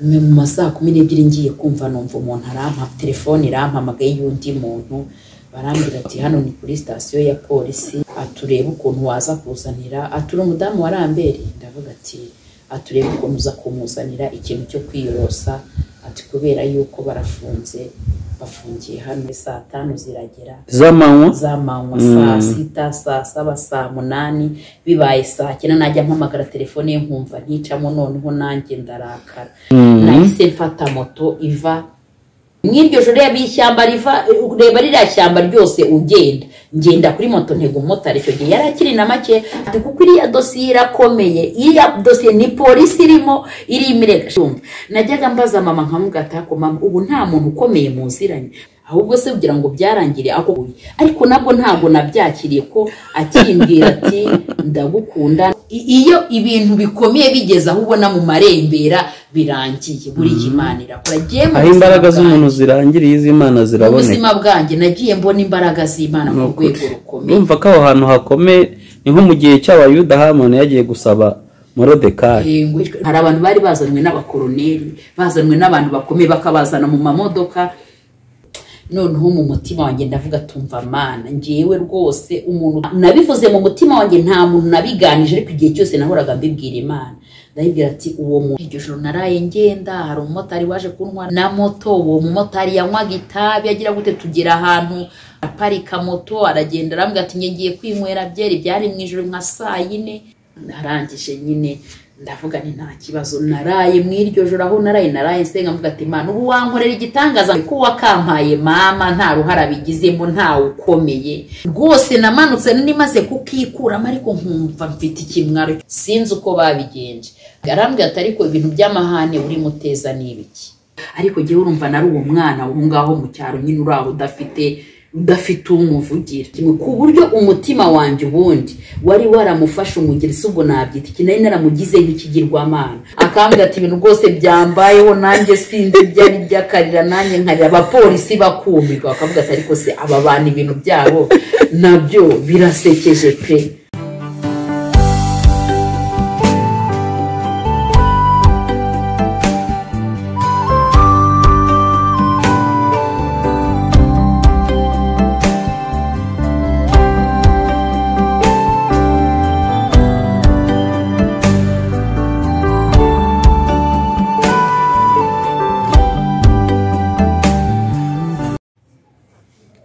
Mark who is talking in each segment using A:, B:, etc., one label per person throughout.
A: ni mu ma saa kumi n'ebyiri ngiye kumva numva umuntu arampa telefone irampamagaye y'undi muntu barambwira ati hano ni kuri sitasiyo ya polisi aturebe ukuntu waza kuzanira atura umudamu wa rambere ndavuga ati aturebe ukuntu uza kumuzanira ikintu cyo kwiyorosa ati kubera yuko barafunze bafungiye hano saa tanu ziragera
B: z'amanywa
A: zamanywa
B: Mm.
A: saa sita saa saba saa munani bibaye saa cyenda najya mpamagara telefone ye nkumva nticamo noneho nanjye ndarakara nahise mfata moto iva mw'iryo joro reba ishyamba riva reba ririya shyamba ryose ugenda ngenda kuri moto ntego umumotari icyo gihe yari akiri na make ati kuko iriya dosiye irakomeye iriya dosiye ni polisi irimo iri imirengashunga najyaga mbaza mama nkamubwira ati "Ako mama ubu nta muntu ukomeye muziranye ahubwo se kugira ngo byarangire ako uyu." ariko nabwo ntabwo nabyakiriye ko akimbwira ati ndagukunda I- iyo ibintu bikomeye bigeze aho ubona mu marembera birangiye buriya imana irakora Agiye mu
B: aho
A: buzima
B: imbaraga
A: bwanjye.
B: z'umuntu zirangiriye iz'imana
A: mu
B: ziraboneka
A: buzima bwanjye nagiye mbona imbaraga z'imana ku
B: Nuko-
A: rwego rukomeye
B: urumva ko aho hantu hakomeye ni nko mu gihe cy'abayuda hamoni yagiye gusaba morodekari
A: Yego, hari abantu bari bazanwe n'abakoroneri bazanwe n'abantu bakomeye bakabazana mu mamodoka noneho mu mutima wanjye ndavuga tumva mana ngewe rwose umuntu nabivuze mu mutima wanjye nta muntu nabiganije ariko igihe cyose nahoraga mbibwira imana ndayibwira ati uwo muntu iryo joro naraye ngenda hari umumotari waje kunywa na moto uwo mumotari yanywaga itabi agira gute tugera ahantu aparika moto aragenda arambwira ati nge ngiye kwinywera byeri byari mu ijoro nka saa yine narangije nyine ndavuga ni nta kibazo naraye mu iryo joro aho naraye naraye nsenga mvuga ati imana ubu wankorera igitangaza ko wakampaye mama nta ruhara bigizemo ntawe ukomeye rwose namanutse nimaze kukikuramo ariko nkumva mfite ikimwaro sinzi uko babigenje arambwira ati ariko ibintu by'amahane urimo uteza ni ibiki ariko jyewe urumva nari uwo mwana aho ngaho mu cyaro nyine uri aho udafite udafite umuvugira ku buryo umutima wanjye ubundi wari waramufashe umugeri si ubwo nabyita iki nari naramugize nk'ikigirwamana akambwira ati ibintu rwose byambayeho nanjye sinzi byari byakarira nanjye nkarira abapolisi bakumirwa bakavuga ati ariko se aba bantu ibintu byabo nabyo birasekeje pe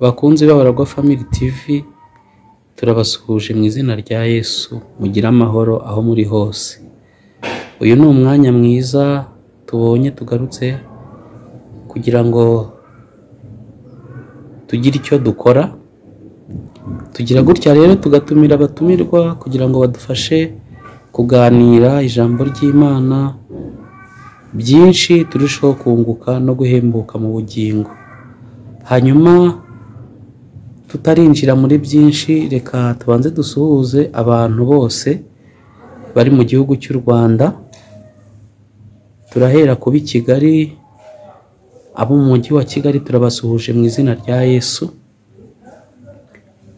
B: bakunzi b'abaragwa family tv turabasuhuje mu izina rya yesu mugire amahoro aho muri hose uyu ni umwanya mwiza tubonye tugarutse kugira ngo tugire icyo dukora tugira gutya rero tugatumira abatumirwa kugira ngo badufashe kuganira ijambo ry'imana byinshi turusheho kunguka no guhembuka mu bugingo hanyuma tutarinjira muri byinshi reka tubanze dusuhuze abantu bose bari mu gihugu cy'u rwanda turahera kuba i kigali abo mu mujyi wa kigali turabasuhuje mu izina rya yesu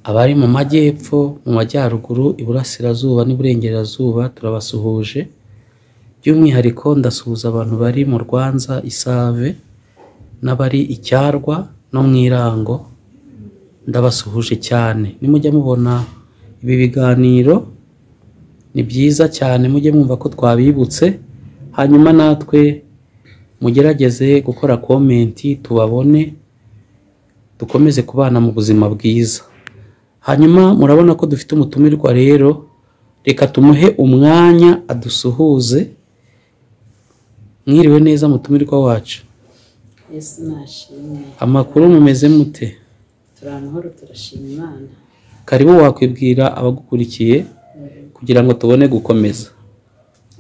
B: abari mu majyepfo mu majyaruguru iburasirazuba n'iburengerazuba turabasuhuje by'umwihariko ndasuhuza abantu bari mu rwanza isave n'abari icyarwa no mu irango ndabasuhuje cyane nimujya mubona ibi biganiro ni byiza cyane mujye mwumva ko twabibutse hanyuma natwe mugerageze gukora komenti tubabone dukomeze kubana mu buzima bwiza hanyuma murabona ko dufite umutumirwa rero reka tumuhe umwanya adusuhuze mwiriwe neza mutumirwa wacu
A: yesu nashimwe
B: amakuru mumeze mute
A: turi amahoro turashima imana
B: karibu wakwibwira abagukurikiye kugira ngo tubone gukomeza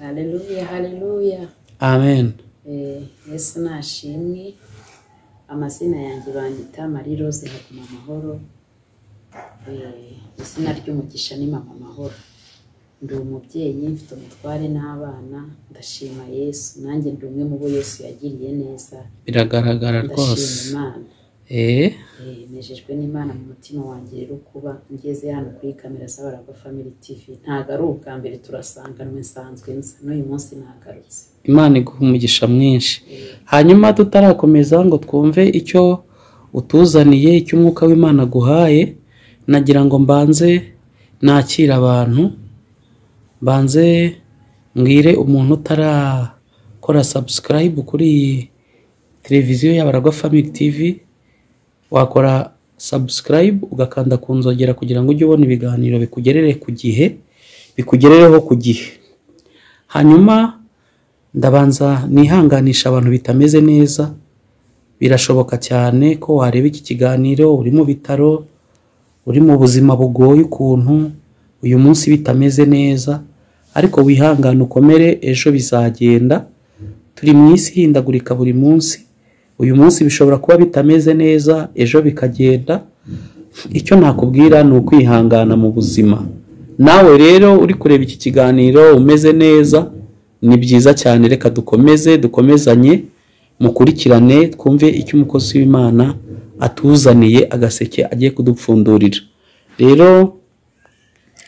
A: hareruya hareruya
B: amen
A: Eh, yesu nashimwe amazina yanjye banyita marie rose nkaguma amahoro Eh, izina ry'umugisha ni mama amahoro ndi umubyeyi mfite umutware n'abana ndashima yesu nanjye ndi umwe mu bo yesu yagiriye neza
B: biragaragara
A: ndashima
B: rwose
A: imana
B: eh
A: Eh, nejejwe n'imana mu mutima wanjye rero kuba ngeze hano kuri kamera z'abaragwa family tv ntabwo ari ubwa mbere turasanganwe nsanzwe nza n'uyu munsi nagarutse
B: imana iguha umugisha mwinshi
A: Eh,
B: hanyuma tutarakomeza ngo twumve icyo utuzaniye icyo umwuka w'imana aguhaye nagira ngo mbanze nakire abantu mbanze mbwire umuntu utarakora subscribe kuri iyi televiziyo y'abaragwa family tv wakora subscribe ugakanda ku nzogera kugira ngo ujye ubona ibiganiro bikugerere ku gihe bikugerereho ku gihe hanyuma ndabanza nihanganisha abantu bitameze neza birashoboka cyane ko wareba iki kiganiro uri mu bitaro uri mu buzima bugoye ukuntu uyu munsi bitameze neza ariko wihangane ukomere ejo bizagenda turi mu isi ihindagurika buri munsi uyu munsi bishobora kuba bitameze neza ejo bikagenda icyo nakubwira ni ukwihangana mu buzima nawe rero uri kureba iki kiganiro umeze neza ni byiza cyane reka dukomeze dukomezanye mukurikirane twumve icyo umukozi w'imana atuzaniye agaseke agiye kudupfundurira rero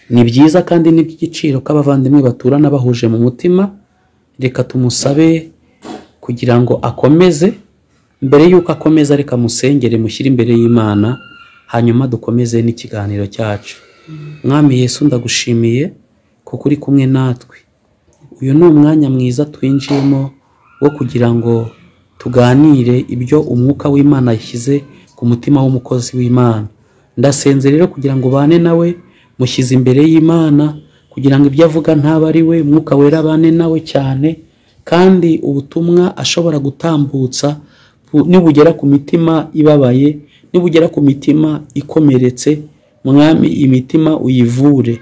B: ni byiza kandi ni iby'igiciro ko abavandimwe baturana bahuje mu mutima reka tumusabe kugira ngo akomeze mbere y'uko akomeza reka musengere mushyire imbere y'imana hanyuma dukomeze n'ikiganiro cyacu mwami yesu ndagushimiye kuko uri kumwe natwe uyu ni umwanya mwiza twinjiyemo wo kugira ngo tuganire ibyo umwuka w'imana yashyize ku mutima w'umukozi w'imana ndasenze rero kugira ngo ubane nawe mushyize imbere y'imana kugira ngo ibyo avuga ntaba ari we umwuka wera abane nawe cyane kandi ubutumwa ashobora gutambutsa bu- nibugera ku mitima ibabaye nibugera ku mitima ikomeretse mwami imitima uyivure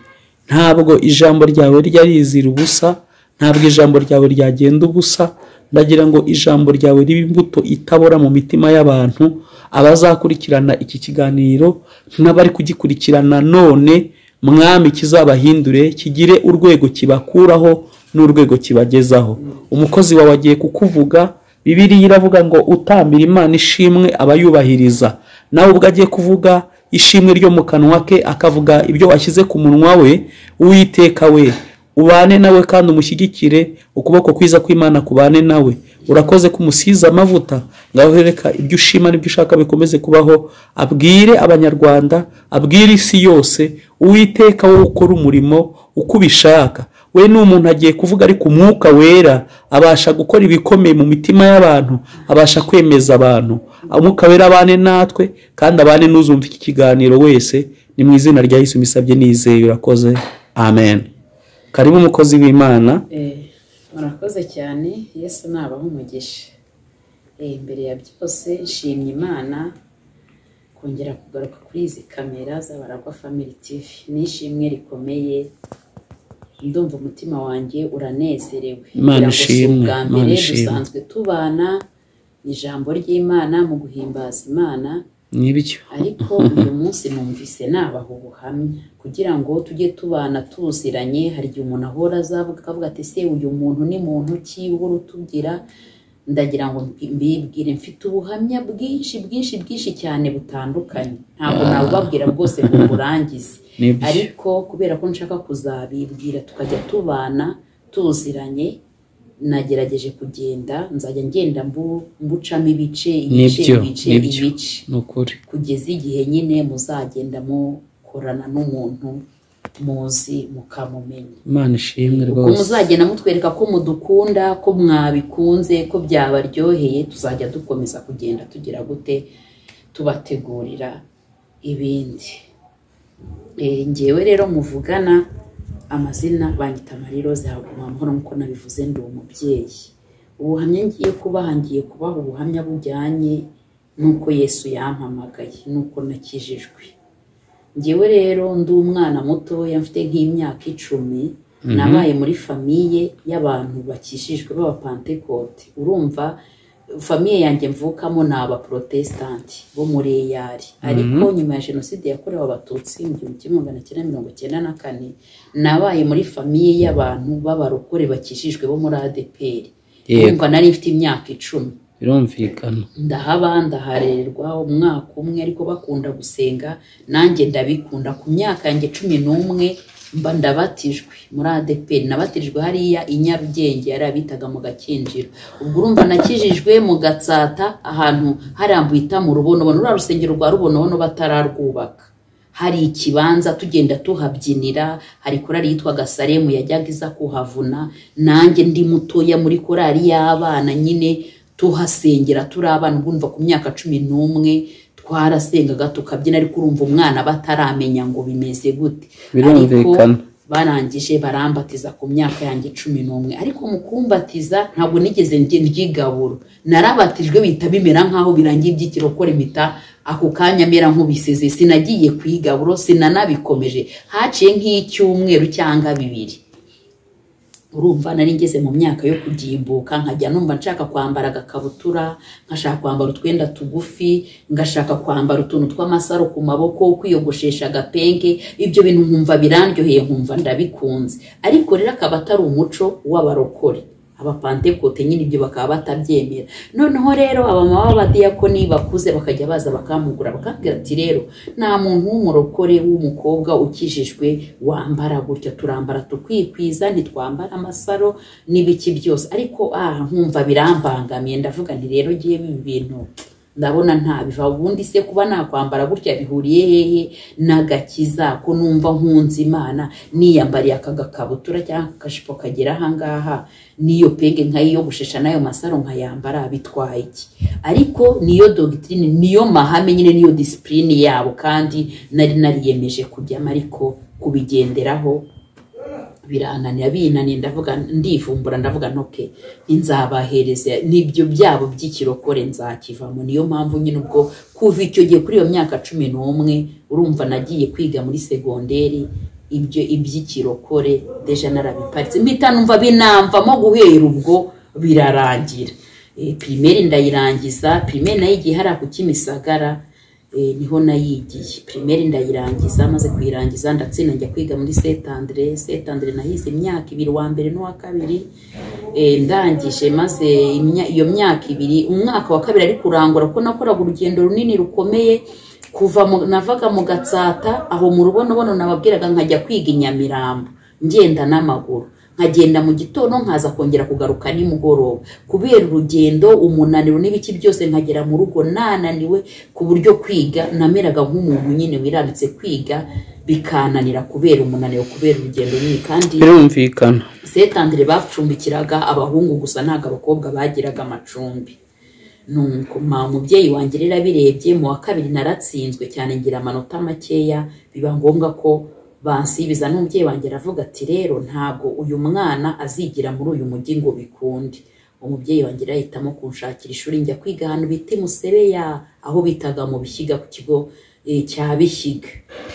B: ntabwo ijambo ryawe rijya rizira ubusa ntabwo ijambo ryawe ryagenda ubusa ndagira ngo ijambo ryawe ribe imbuto itabora mu mitima y'abantu abazakurikirana iki kiganiro n'abari kugikurikirana none mwami kizabahindure kigire urwego kibakuraho n'urwego kibagezaho umukozi wawe agiye kukuvuga bibiriya iravuga ngo utambira imana ishimwe abayubahiriza nawe ubwo agiye kuvuga ishimwe ryo mu kanwa ke akavuga ibyo washyize ku munwa we uwiteka we ubane nawe kandi umushyigikire ukuboko kwiza kw'imana kubane nawe urakoze kumusiza amavuta ngaho reka ibyo ushima n'ibyo ushaka bikomeze kubaho abwire abanyarwanda abwire isi yose uwiteka wowe ukora umurimo uko ubishaka we ni umuntu agiye kuvuga ariko umwuka wera abasha gukora ibikomeye mu mitima y'abantu abasha kwemeza abantu umwuka wera abane natwe kandi abane n'uzumva iki kiganiro wese ni mu izina rya yesu misabye nizeye urakoze amen karibu umukozi w'imana
A: eh, murakoze cyane yesu nabaha umugisha Eh, mbere ya byose nshimye imana kongera kugaruka kuri izi kamera z'abaragwa family tv ni ishimwe rikomeye ndumva umutima wanjye uranezerewe Ngira
B: Imana
A: ngo si
B: ishimwe,
A: ubwa
B: Imana
A: mbere
B: ishimwe.
A: dusanzwe tubana ijambo ry'imana mu guhimbaza imana
B: nibyo
A: ariko uyu munsi numvise nabaha ubuhamya kugira ngo tujye tubana tuziranye hari igihe umuntu ahora azavuga akavuga ati se uyu muntu ni muntu ki uhora utugira ndagira ngo mbi- mbibwire mfite ubuhamya bwinshi bwinshi bwinshi cyane butandukanye ntabwo nabubabwira bwose ngo burangize
B: nibyo
A: ariko kubera ko nshaka kuzabibwira tukajya tubana tuziranye nagerageje kugenda nzajya ngenda mbu- mbucamo ibice ibice
B: Nibyo,
A: ibice
B: nibyo.
A: ibice
B: ni ukuri
A: kugeza igihe nyine muzagenda mukorana n'umuntu muzi mukamumenya
B: imana ishimwe
A: uko
B: rwose
A: muzagenda mutwereka ko mudukunda ko mwabikunze ko byabaryoheye tuzajya dukomeza kugenda tugira gute tubategurira ibindi Eh, njyewe rero muvugana amazina banyita mariroze haguma amahoro nk'uko nabivuze ndi umubyeyi ubuhamya ngiye kubaha ngiye kubaha ubuhamya bujyanye n'uko yesu yampamagaye n'uko nakijijwe njyewe rero ndi umwana mutoya mfite nk'imyaka icumi nabaye muri famiye y'abantu bakishijwe b'abapantekote urumva famiye yanjye mvukamo ni abaprotesitanti bo muri eyari ariko nyuma ya jenoside yakorewe abatutsi mu gihumbi kimwe magana cyenda mirongo cyenda na kane nabaye muri famiye y'abantu b'abarokore bakishijwe bo muri adeperi
B: Yego.
A: urumva nari mfite imyaka icumi
B: birumvikana
A: ndahaba ndaharererwa umwaka umwe ariko bakunda gusenga nanjye ndabikunda ku myaka yanjye cumi n'umwe mba ndabatijwe muri adeperi nabatijwe hariya i nyarugenge yari abitaga mu gakinjiro ubwo urumva nakijijwe mu gatsata ahantu harambuye itamu rubonobono ruriya rusengero rwa rubonobono batararwubaka hari ikibanza tugenda tuhabyinira hari korari yitwa gasaremu yajyaga iza kuhavuna nanjye ndi mutoya muri korari y'abana nyine tuhasengera turi abana urumva ku myaka cumi n'umwe twarasengaga tukabyina ariko urumva umwana bataramenya ngo bimeze gute ariko
B: birumvikana
A: barangije barambatiza ku myaka yanjye cumi n'umwe ariko mu kumbatiza ntabwo nigeze nge- ryigaburo narabatijwe bihita bimera nk'aho birangiye iby'ikirokore mpita ako kanya mera nk'ubiseze sinagiye ku igaburo sinanabikomeje haciye nk'icyumweru cyangwa bibiri urumva nari ngeze mu myaka yo kugimbuka nkajya numva nshaka kwambara agakabutura nkashaka kwambara utwenda tugufi ngashaka kwambara utuntu tw'amasaro ku maboko kwiyogoshesha agapenge ibyo bintu nkumva birandyoheye nkumva ndabikunze ariko rero akaba atari umuco w'abarokore abapantekote nyine ibyo bakaba batabyemera noneho rero abamama b'abadiyakoni bakuze bakajya baza bakamugura bakambwira ati rero nta muntu w'umurokore w'umukobwa ukijijwe wambara gutya turambara tukikwiza ntitwambara amasaro n'ibiki byose ariko ah nkumva birambangamiye ndavuga nti rero ngiye ibi bintu ndabona ntabiva ubundi se kuba nakwambara gutya bihuriye hehe n'agakiza ko numva nkunze imana niyambariye aka gakabutura cyangwa akajipo kagera ahangaha n'iyo penge nkayiyogoshesha n'ayo masaro nkayambara bitwaye iki ariko niyo dogitirine niyo mahame nyine niyo disipurine yabo kandi nari nariyemeje kujyamo ariko kubigenderaho birananira binaniye ndavuga ndivumbura ndavuga ntoke nzabahereza n'ibyo byabo by'ikirokore nzakivamo niyo mpamvu nyine ubwo kuva icyo gihe kuri iyo myaka cumi n'umwe urumva nagiye kwiga muri segonderi ibyo iby'ikirokore deja narabiparitse mpita numva binamvamo guhera ubwo birarangira Eh, pirimeri ndayirangiza pirimeri nayo igihe hariya ku kimisagara eh, niho nayigiye pirimeri ndayirangiza maze kuyirangiza ndatsinda njya kwiga muri setandire setandire nahize imyaka ibiri uwa mbere n'uwa kabiri eh, ndangije maze imya- iyo myaka ibiri umwaka wa kabiri ariko urangura kuko nakoraga urugendo runini rukomeye kuva mu- navaga mu gatsata aho mu rubonobono nababwiraga nkajya kwiga i nyamirambo ngenda n'amaguru nkagenda mu gitondo nkaza kongera kugaruka nimugoroba kubera urugendo umunaniro n'ibiki byose nkagera mu rugo nananiwe ku buryo kwiga nameraga nk'umuntu nyine wirambitse kwiga bikananira kubera umunaniro kubera urugendo runini kandi
B: birumvikana
A: setandire bacumbikiraga abahungu gusa ntabwo abakobwa bagiraga amacumbi nuko ma umubyeyi wanjye rero abirebye mu wa kabiri naratsinzwe cyane ngira amanota makeya biba ngombwa ko bansibiza n'umubyeyi wanjye aravuga ati rero ntabwo uyu mwana azigira muri uyu mujyi ngo bikunde umubyeyi wanjye rero ahitamo kunshakira ishuri njya kwiga ahantu bita i musebeya aho bitaga mu bishyiga ku kigo eh, cya bishyiga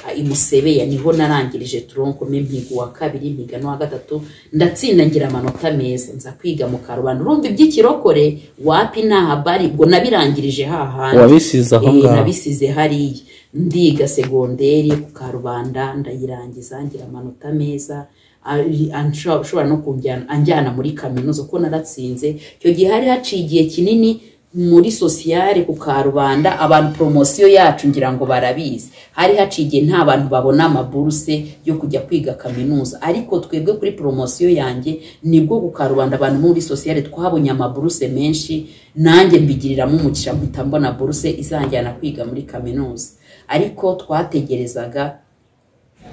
A: Ah, i musebeya niho narangirije turonkome mpiga uwa kabiri mpiga n'uwa gatatu ndatsinda ngira amanota meza nza kwiga mu karubanda urumva iby'ikirokore wapi ntaha bari ubwo nabirangirije hahandi
B: wabisize aho
A: Eh,
B: ngaho
A: nabisize hariya ndiga segonderi ku karubanda ndayirangiza ngira amanota meza ari- ansho- ashobora no kunjyana anjyana muri kaminuza kuko naratsinze icyo gihe hari haciye igihe kinini muri sosiyare ku karubanda abantu poromosiyo yacu ngira ngo barabizi hari haciye igihe nta bantu babona amaburuse yo kujya kwiga kaminuza ariko twebwe kuri poromosiyo yanjye nibwo ku karubanda abantu muri sosiyare twabonye amaburuse menshi nanjye mbigiriramo umugisha mpita mbona buruse izanjyana kwiga muri kaminuza ariko twategerezaga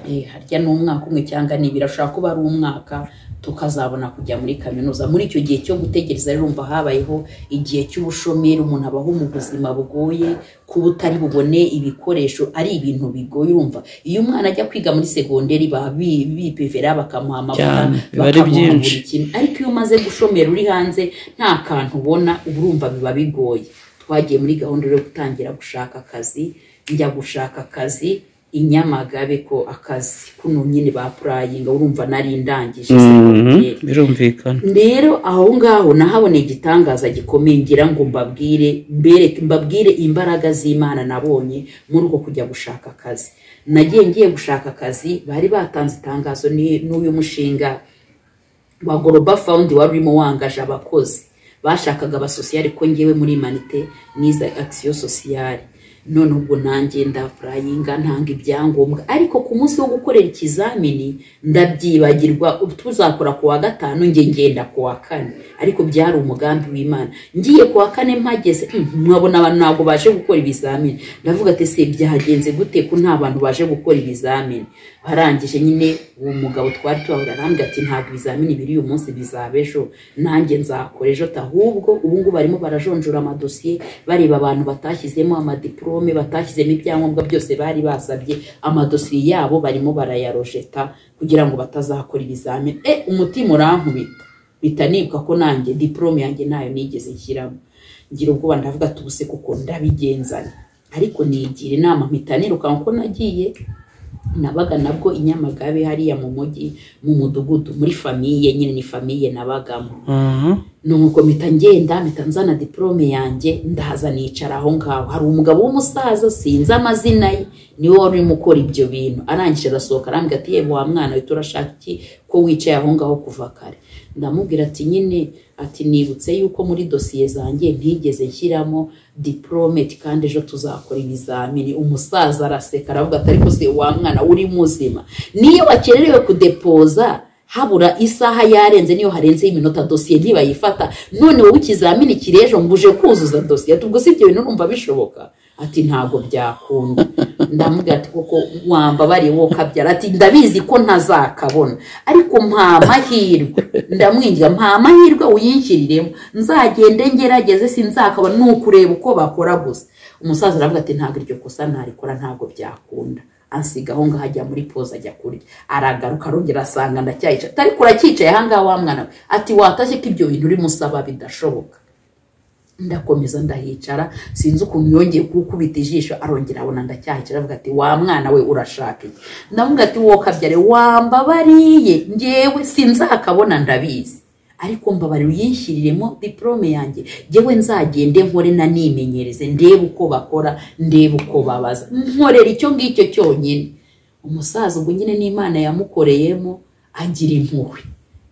A: eh, harya ni umwaka umwe cyangwa ni ibiri ashobora kuba ari umwaka tukazabona kujya muri kaminuza muri icyo gihe cyo gutegereza rero umva habayeho igihe cy'ubushomeri umuntu abaho mu buzima bugoye kuba utari bubone ibikoresho ari ibintu bigoye urumva iyo umwana ajya kwiga muri segonderi baba bi- bipevera bakamuha amavuta
B: Cyane, biba ari
A: bakamuha buri
B: byinshi.
A: kintu ariko iyo umaze gushomera uri hanze nta kantu ubona uba urumva biba bigoye twagiye muri gahunda yo gutangira gushaka akazi njya gushaka akazi i nyamagabe ko akazi kuno nyine bapurayinga urumva nari ndangije
B: Mhm,
A: segonderi
B: birumvikana
A: rero aho ngaho nahaboneye igitangaza gikomeye ngira ngo mbabwire mbereke mbabwire imbaraga z'imana nabonye muri uko kujya gushaka akazi nagiye ngiye gushaka akazi bari batanze itangazo ni- n'uyu mushinga wa goroba fawundi wari urimo wangaje abakozi bashakaga abasosiyare ko ngewe muri imanite niza akisiyo sosiyare none ubwo nanjye ndafurayinga ntanga ibyangombwa ariko ku munsi wo gukorera ikizamini ndabyibagirwa tuzakora ku wa gatanu nge ngenda ku wa kane ariko byari umugambi w'imana ngiye ku wa kane mpageze mm, mwabona abantu ntabwo baje gukora ibizamini ndavuga ati se byagenze gute ko nta bantu baje gukora ibizamini barangije nyine uwo mugabo twari tubahura arambwira ati ntabwo ibizamini biri uyu munsi bizaba ejo nanjye nzakora ejo ahubwo ubu ngubu barimo barajonjora amadosiye bareba abantu batashyizemo amadiporome batashyizemo ibyangombwa byose bari basabye amadosiye yabo barimo barayarojeta kugira ngo batazakora ibizamini e umutima urankubita bitanibwa ko nanjye diporome yanjye ntayo nigeze nshyiramo ngira ubwoba ndavuga ati ubuse kuko ndabigenzana ariko nigira inama mpita nirukanka ko nagiye nabaga nabwo i nyamagabe hariya mu mujyi mu mudugudu muri famiye nyine ni famiye nabagamo nuko mpita ngenda mpita nzana diporome yanjye ndaza nicara aho ngaho hari umugabo w'umusaza sinzi amazina ye niwe wari urimo ukora ibyo bintu arangije arasohoka arambwira ati yewe wa mwana uhita urashaka iki ko wicaye aho ngaho kuva kare ndamubwira ati nyine ati nibutse yuko muri dosiye zanjye ntigeze nshyiramo diporome kandi ejo tuzakora ibizamini umusaza araseka aravuga ati ariko se wa mwana uri muzima niyo wakererewe kudepoza habura isaha yarenze niyo harenzeho iminota dosiye ntibayifata none wowe ikizamini kirejo ngo uje kuzuza dosiye ubwo si ibyo bintu numva bishoboka ati ntabwo byakunda ndamubwira ati koko wambabariye wowe ukabyara ati ndabizi ko ntazakabona ariko mpa amahirwe ndamwinjira mpa amahirwe uyinshiriremo nzagende ngerageze sinzakabona ni ukureba uko bakora gusa umusaza aravuga ati ntabwo iryo kosa ntarikora ntabwo byakunda ansiga aho ngaho ajya muri poza ajya kurya aragaruka arongera asanga ndacyayicaye ariko uracyicaye aha ngaha wa mwana we ati watashye ko ibyo bintu urimo usaba bidashoboka ndakomeza ndahicara sinzi ukuntu yongeye gukubita ijisho arongera abona ndacyahicara avuga ati wa mwana we urashaka iki ndavuga ati wowe kabyare wambabariye ngewe sinzakabona ndabizi ariko mbabare uyishyiriremo diporome yanjye ngewe nzagende nkore nanimenyereze ndebe uko bakora ndebe uko babaza nkorera icyo ngicyo cyonyine umusaza ubwo nyine n'imana yamukoreyemo agira impuhwe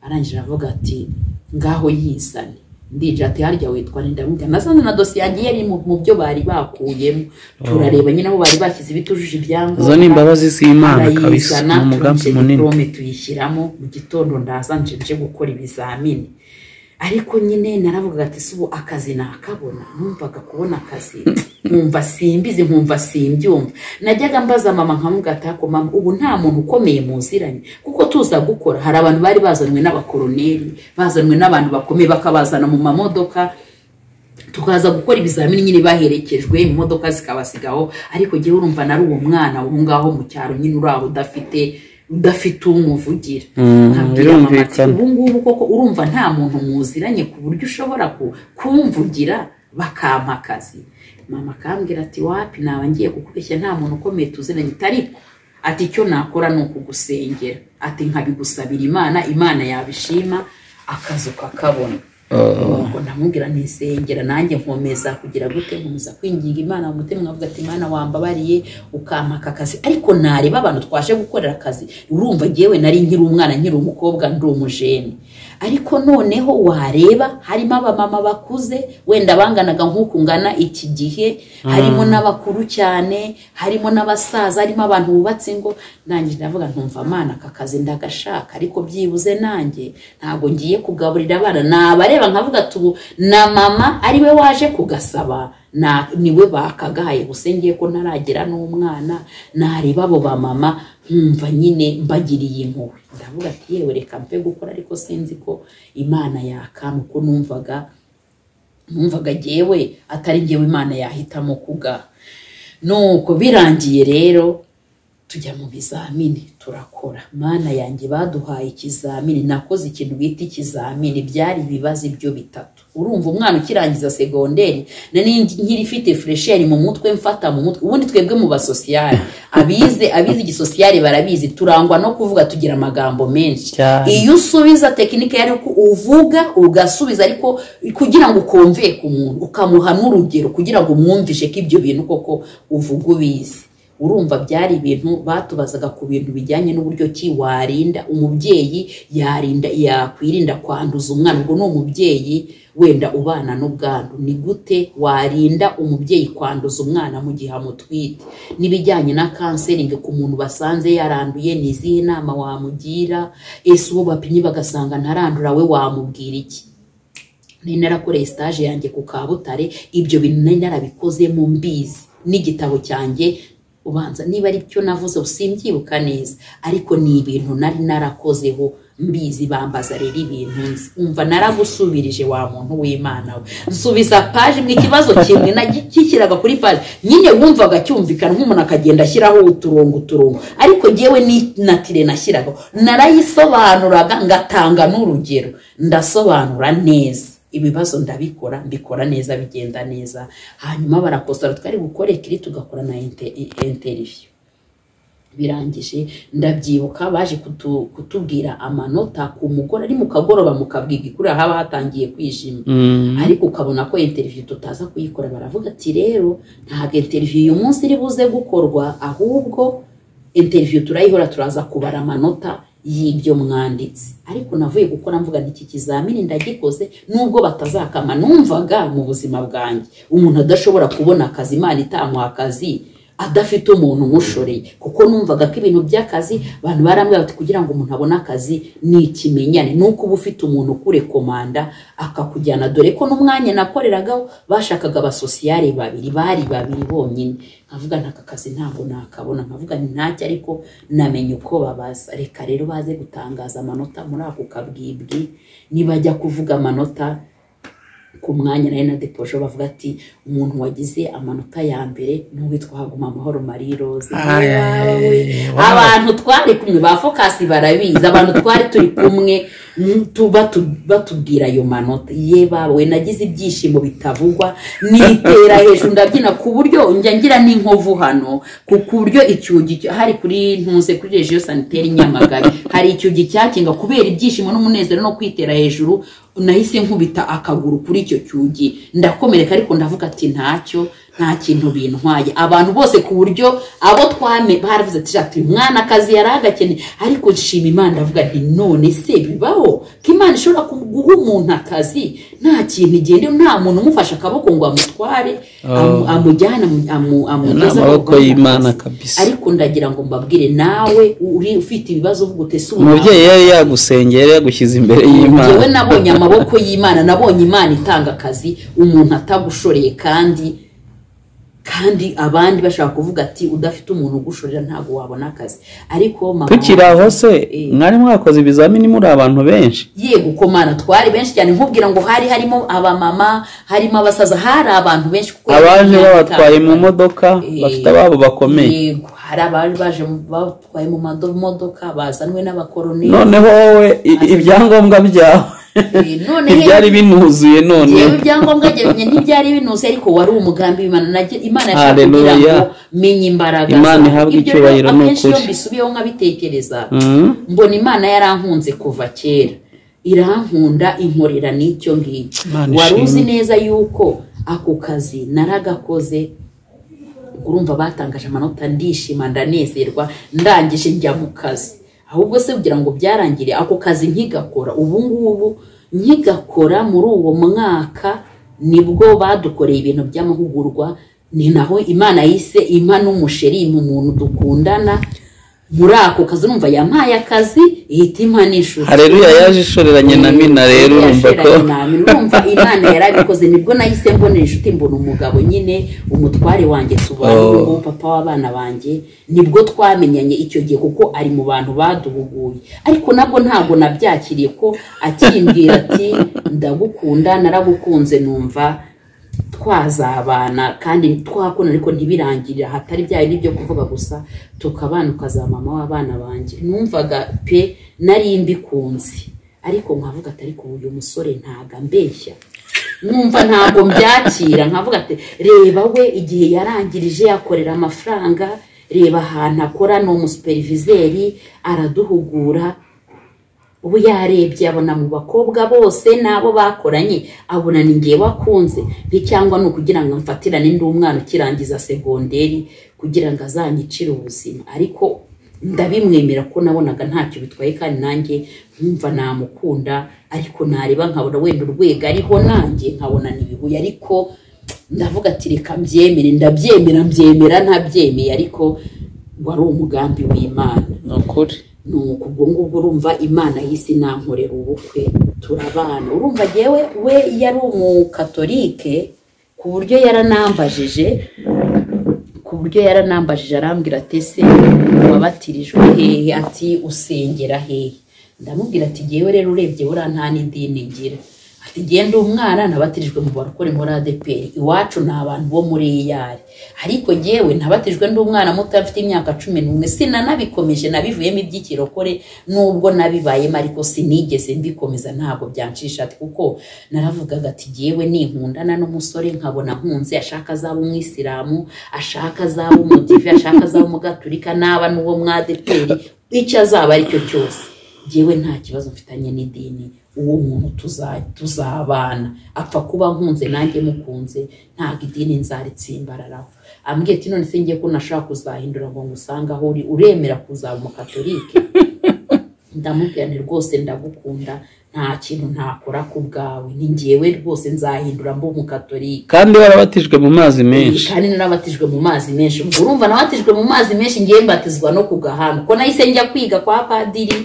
A: arangije avuga ati ngaho yisane ndije ati harya witwa ndamubwira nasanze na dosiye yanjye yari mu byo bari bakuyemo turareba nyine aho bari bashyize ibitujuje ibyangombwa
B: izo ni imbabazi z'imana kabisa ni umugambi
A: turayizana
B: munini
A: diporome tuyishyiramo mu gitondo ndaza nje nje gukora ibizamini ariko nyine naravugaga ati si ubu akazi nakabona numvaga kubona akazi nkumva simbizi nkumva simbyumva najyaga mbaza mama nkamubwira ati "Ako mama ubu nta muntu ukomeye muziranye kuko tuza gukora hari abantu bari bazanwe n'abakoroneri bazanwe n'abantu bakomeye bakabazana mu mamodoka tukaza gukora ibizamini nyine baherekejwe imodoka zikabasigaho ariko jyewe urumva nari uwo mwana aho ngaho mu cyaro nyine uri aho udafite udafite umuvugira
B: Mm,
A: nkabwira mama ati
B: birumvikana.
A: ubu ngubu koko urumva nta muntu muziranye ku buryo ushobora ku- kumvugira bakampa akazi mama akambwira ati wapi naba ngiye kukubeshya nta muntu ukomeye tuziranye tariko ati icyo nakora ni ukugusengera ati nkabigusabira imana imana yabishima akazi ukakabona ubwo ndamubwira nisengera nanjye nkomeza kugira gute nkomeza kwinginga imana mu mutima nkavuga ati imana wambabariye ukampa aka kazi ariko nareba abantu twaje gukorera akazi urumva ngewe nari nkiri umwana nkiri umukobwa ndi umujeni ariko noneho wareba harimo abamama bakuze wenda banganaga nk'uku ngana iki gihe harimo n'abakuru cyane harimo n'abasaza harimo abantu bubatse ingo nanjye ndavuga ntumva amana aka kazi ndagashaka ariko byibuze nanjye ntabwo ngiye kugaburira abana nabareba nkavuga ati ubu na mama ariwe waje kugasaba na- niwe bakagaye gusa ngiye ko ntaragira n'umwana nareba abo bamama nkumva nyine mbagiriye impuhwe ndavuga ati yewe reka mpe gukora ariko sinzi ko imana yakama uko numvaga numvaga jyewe atari jyewe imana yahitamo kuga nuko birangiye rero tujya mu bizamini turakora mana yanjye baduhaye ikizamini nakoze ikintu bita ikizamini byari ibibazo ibyo bitatu urumva umwana ukirangiza segonderi nari nkiri ifite furesheri mu mutwe mfata mu mutwe ubundi twebwe mu basosiyare abize abize igisosiyare barabizi turangwa no kuvuga tugira amagambo menshi
B: Cyane.
A: iyo usubiza tekinike yari uko uvuga ugasubiza ariko kugira ngo ukumve ku muntu ukamuha n'urugero kugira ngo umwumvishe ko ibyo bintu koko uvuga ubizi urumva byari ibintu batubazaga ku bintu bijyanye n'uburyo ki warinda umubyeyi yarinda yakwirinda kwanduza umwana ubwo ni umubyeyi wenda ubana n'ubwandu ni gute warinda umubyeyi kwanduza umwana mu gihe amutwite n'ibijyanye na kanseringi ku muntu basanze yaranduye ni izihe nama wamugira ese uwo bapimye bagasanga ntarandura we wamubwira iki nari narakoreye sitaje yanjye ku kabutare ibyo bintu nari narabikozemo mbizi n'igitabo cyanjye ubanza niba ari byo navuze usimbyibuka neza ariko ni ibintu nari narakozeho mbizi bambaza rero ibintu nzi umva naragusubirije wa muntu w'imana we nsubiza paje mu ikibazo kimwe nagishyiraga kuri paje nyine wumvaga cyumvikana nk'umuntu akagenda ashyiraho uturongo uturongo ariko ngewe ni na tire nashyiragaho narayisobanuraga ngatanga n'urugero ndasobanura neza ibibazo ndabikora mbikora neza bigenda neza hanyuma barakosora twari gukora ikiri tugakora na interiviyu birangije ndabyibuka baje kutubwira amanota ku mugore ari mu kagoroba mu kabwiga kuriya haba hatangiye kwijima ariko ukabona ko interiviyu tutaza kuyikora baravuga ati rero ntabwo interiviyu uyu munsi iri buze gukorwa ahubwo interiviyu turayihora turaza kubara amanota y'ibyo mwanditse ariko navuye gukora mvuga iki kizamini ndagikoze nubwo batazakama numvaga mu buzima bwanjye umuntu adashobora kubona akazi imana itamuha akazi adafite umuntu umushoreye kuko numvaga ko ibintu by'akazi abantu barambwira bati kugira ngo umuntu abone akazi ni ikimenyane ni uko uba ufite umuntu ukurekomanda akakujyana dore ko n'umwanya nakoreragaho bashakaga abasosiyare babiri bari babiri bonyine nkavuga ntaka kazi ntabwo nakabona nkavuga ni ntacyo ariko namenye uko babaza reka rero baze gutangaza amanota muri ako kabwibwi nibajya kuvuga amanota ku mwanya nayo na depoje bavuga ati umuntu wagize amanota ya mbere n'uwitwa haguma amahoro marie rose abantu twari kumwe ba fokasi barabizi abantu twari turi kumwe batubwira ayo manota ye bawe nagize ibyishimo bitavugwa nitera hejuru ndabyina ku buryo njya ngira n'inkovu hano ku buryo icyugi hari kuri ntuze kuri regiyo saniteri nyamagari hari icyugi cyakinga kubera ibyishimo n'umunezero no kwitera hejuru nahise nkubita akaguru kuri icyo cyugi ndakomereka ariko ndavuga ati ntacyo nta kintu bintwaye abantu bose ku buryo abo twame baravuze ati shati mwana akazi yari agakeneye ariko nshima imana ndavuga nti none se bibaho ko imana ishobora guha umuntu akazi nta kintu igenda nta muntu umufashe akaboko ngo amutware amujyane
B: ni
A: amugeze
B: amaboko y'imana kabisa
A: ariko ndagira ngo mbabwire nawe uri ufite ibibazo uvuga utese
B: umubyeyi yari yagusengera yagushyize imbere
A: ngewe
B: y'imana
A: nabonye amaboko y'imana nabonye imana itanga akazi umuntu atagushoreye kandi kandi abandi bashaka kuvuga ati udafite umuntu ugushorera ntabwo wabona akazi ariko mama
B: tukiri aho se
A: Eh.
B: mwari mwakoze ibizamini muri abantu benshi
A: yego ko mana twari benshi cyane nkubwira ngo hari harimo abamama harimo abasaza hari abantu benshi kuko
B: abaje babatwaye mu
A: modoka
B: modoka
A: Eh.
B: bafite ababo bakomeye
A: yego hari abari baje mu- batwaye mu mado- modoka bazanwe n'abakoroneri
B: noneho wowe i- ibyangombwa byawe
A: Eh, none
B: ntibyari binuzuye
A: yewe
B: noneho
A: ibyangombwa byanjye ntibyari binuze ariko wari umugambi w'imana Nage- imana yashaka kugira
B: Haleluya.
A: ngo menye imbaraga
B: Imana
A: zawe.
B: ihabwe
A: Ibyo rero
B: icyubahiro ni
A: akenshi iyo
B: ukuri.
A: mbisubiyeho nkabitekereza
B: Mhm.
A: mbona imana yarankunze kuva kera irankunda inkorera n'icyo ngicyo
B: Imana
A: wari uzi
B: ishimwe.
A: neza yuko ako kazi naragakoze urumva batangaje amanota ndishima ndanezerwa ndangije njya mu kazi ahubwo se kugira ngo byarangire ako kazi nkigakora ubu ngubu nkigakora muri uwo mwaka nibwo badukoreye ibintu by'amahugurwa ni naho imana yise impa n'umusheri mu muntu dukundana muri ako kazi urumva yampaye akazi ihita impa n'inshuti
B: hareruya yaje ishoreranye na mina rero urumva ko
A: Yashoranye na Mina. urumva imana yarabikoze nibwo nahise mbonera inshuti mbona umugabo nyine umutware wanjye
B: Oh.
A: tubaho papa w'abana banjye nibwo twamenyanye icyo gihe kuko ari mu bantu baduhuguye ariko nabwo ntabwo nabyakiriye ko akimbwira ati ndagukunda naragukunze numva twazabana kandi twakunda ariko ntibirangirire hatari bya bindi byo kuvuga gusa tukabana ukazaba mama w'abana banjye numvaga pe nari mbikunze ariko nkavuga ati ariko uyu musore ntago ambeshya numva ntabwo mbyakira nkavuga ati reba we igihe yarangirije yakorera amafaranga reba ahantu akora ni umusuperivizeri araduhugura ubu yarebye abona mu bakobwa bose n'abo bakoranye abona ni ngewe wakunze cyangwa ni ukugira ngo amfatirane ndi umwana ukirangiza segonderi kugira ngo azanyicire ubuzima ariko ndabimwemera ko nabonaga ntacyo bitwaye kandi nanjye nkumva namukunda ariko nareba nkabona wenda urwego ariho nanjye nkabona n'ibihuye ariko ndavuga ati reka mbyemere ndabyemera mbyemera ntabyemeye ariko wari umugambi w'imana
B: ni ukuri
A: ni uku ubwo ngubwo urumva imana y'isi nankorera ubukwe turabana urumva yewe we yari umukatolike ku buryo yaranambajije ku buryo yaranambajije arambwira ati ese wabatirijwe hehe ati usengera hehe ndamubwira ati ngewe rero urebye buriya nta n'idini ngira ati genda umwana nabatirijwe mu barokore muri adeperi iwacu ni abantu bo muri iyari ariko ngewe nabatirijwe ndi umwana muto afite imyaka cumi n'umwe sinanabikomeje nabivuyemo iby'ikirokore nubwo nabibayemo ariko sinigeze mbikomeza ntabwo byancisha ati kuko naravugaga ati ngewe ninkundana n'umusore nkabona nkunze ashaka azaba umwisilamu ashaka azaba umudive ashaka azaba umugaturika naba n'uwo mwadeperi icyo azaba aricyo cyose ngewe nta kibazo mfitanye n'idini uwo muntu tuza- tuzabana apfa kuba nkunze nanjye mukunze ntabwo idini nzaritsimbararaho ambwiye ati none se ngiye ko nashaka kuzahindura ngo ngusange aho uri uremera kuzaba umukatolike ndamubwirane rwose ndagukunda nta kintu ntakora ku bwawe ni ngewe rwose nzahindura mba umukatolike
B: kandi warabatijwe mu mazi menshi
A: kandi narabatijwe mu mazi menshi ubwo urumva nabatijwe mu mazi menshi ngiye mbatizwa no ku gahanga ko nahise njya kwiga kwa padiri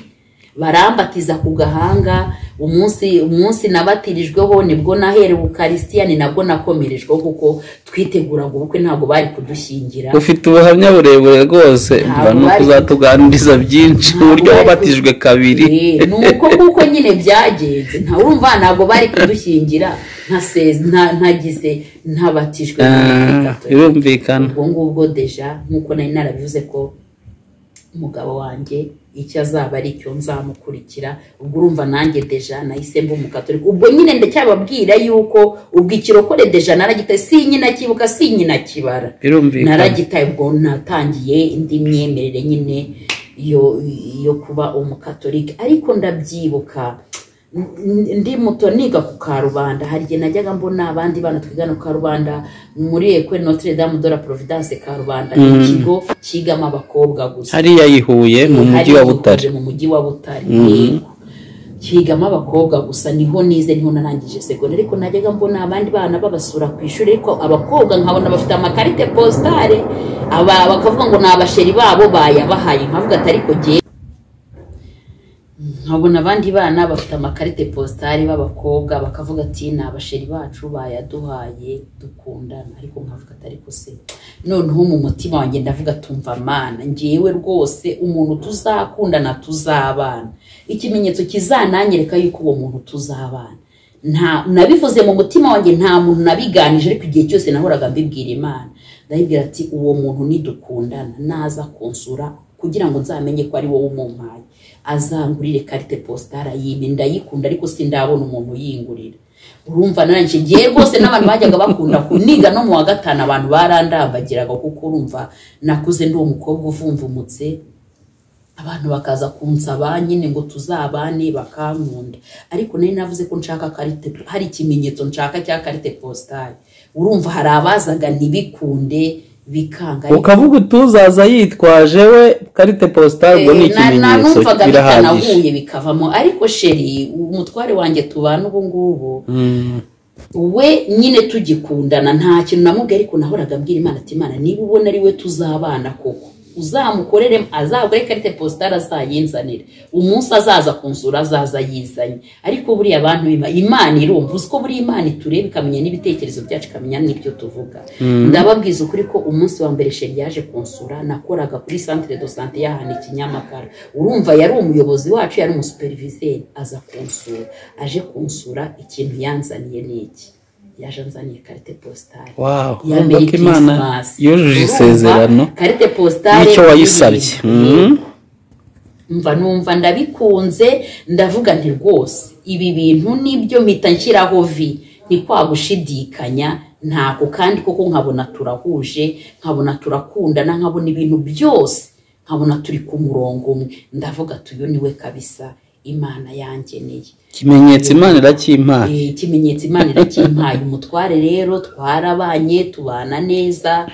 A: barambatiza ku gahanga umunsi umunsi nabatirijweho nibwo naherewe ukarisitiya ni nabwo nakomerejweho kuko twiteguraga ubukwe ntabwo bari kudushyingira
B: ufite ubuhamya burebure rwose mva ni ukuzatuganiriza byinshi uburyo wabatijwe kabiri
A: Eh, ni uko kuko nyine byagenze nta urumva ntabwo bari kudushyingira ntaseze nta- ntagize ntabatijwe
B: Ah,
A: muri Gatolika.
B: birumvikana
A: ubwo ngubwo deja nk'uko nari narabivuze ko umugabo wanjye icyo azaba ari cyo nzamukurikira ubwo urumva nanjye deja nahise mba umukatolika ubwo nyine ndacyababwira yuko ubwo ikirokore deja naragitaye si nyina kibuka si nyina kibara
B: birumvikana
A: naragitaye ubwo natangiye indi myemerere nyine yo yo kuba umukatolika ariko ndabyibuka N- ndi muto niga ku karubanda hari igihe najyaga mbona abandi bana twigana ku karubanda muri ekwe notre dame de la providence karubanda ni
B: Mm.
A: ikigo cyigamo abakobwa gusa
B: hariya yihuye mu mujyi wa butare
A: Hari mu mujyi wa butare
B: Mhm.
A: yego. kigamo abakobwa gusa niho nize niho narangije segonderi ariko najyaga mbona abandi bana babasura ku ishuri ariko abakobwa nkabona bafite amakarite positare aba bakavuga ngo ni abasheri babo bayabahaye nkavuga ati ariko ngewe nkabona abandi bana bafite amakarite positare b'abakobwa bakavuga ati ni abasheri bacu bayaduhaye dukundana ariko nkavuga ati ariko se noneho mu mutima wanjye ndavuga tumva mana ngewe rwose umuntu tuzakundana tuzabana ikimenyetso kizananyereka yuko uwo muntu tuzabana nta nabivuze mu mutima wanjye nta muntu nabiganije ariko igihe cyose nahoraga mbibwira imana ndayibwira ati uwo muntu nidukundana naza kunsura kugira ngo nzamenye ko ari wowe umumpaye azangurire karite positara yime ndayikunda ariko sindabona umuntu uyingurira urumva nanjye ngiye rwose n'abantu bajyaga bakunda kuniga no mu wa gatanu abantu barandambagiraga kuko urumva nakuze ndi umukobwa uvumvumutse abantu bakaza kunsaba nyine ngo tuzabane bakankunda ariko nari navuze ko nshaka karite hari ikimenyetso nshaka cya karite positari urumva hari abazaga ntibikunde bikanga ariko-
B: ukavuga utuzaza yitwaje we karite positari ubwo ni
A: Eh, na-
B: ikimenyetso
A: nanumvaga
B: birahagije
A: bitanahuye bikavamo ariko sheri umutware wanjye tubana ubu ngubu
B: Mm.
A: we nyine tugikundana nta kintu namubwiye ariko nahoraga mbwira imana ati imana niba ubona ari we tuzabana koko uzamukorere azagure karite positari azayinzanire umunsi azaza kunsura azaza yizanye ariko buriya abantu bima- imana irumva uzi ko buriya imana itureba ikamenya n'ibitekerezo byacu ikamenya n'ibyo tuvuga ndababwiza ukuri ko umunsi wa mbere sheri yaje kunsura nakoraga kuri santire do sante y'ahantu i kinyamakara urumva yari umuyobozi wacu yari umusuperivizeri aza kunsura aje kunsura ikintu yanzaniye ni iki yaje anzaniye karite positari
B: wow
A: ya
B: urumva
A: Merry
B: ko imana
A: Christmas. Urumva,
B: yujuje isezerano
A: karite positare
B: y'icyo wayisabye Mm.
A: mva numva ndabikunze ndavuga nti rwose ibi bintu nibyo mpita nshyiraho vi ni kwa gushidikanya ntabwo kandi koko nkabona turahuje nkabona turakundana nkabona ibintu byose nkabona turi ku murongo umwe ndavuga tuyu niwe kabisa imana yangeneye
B: ikimenyetso imana irakimpaye
A: Eh, ikimenyetso imana irakimpaye umutware rero twarabanye tubana neza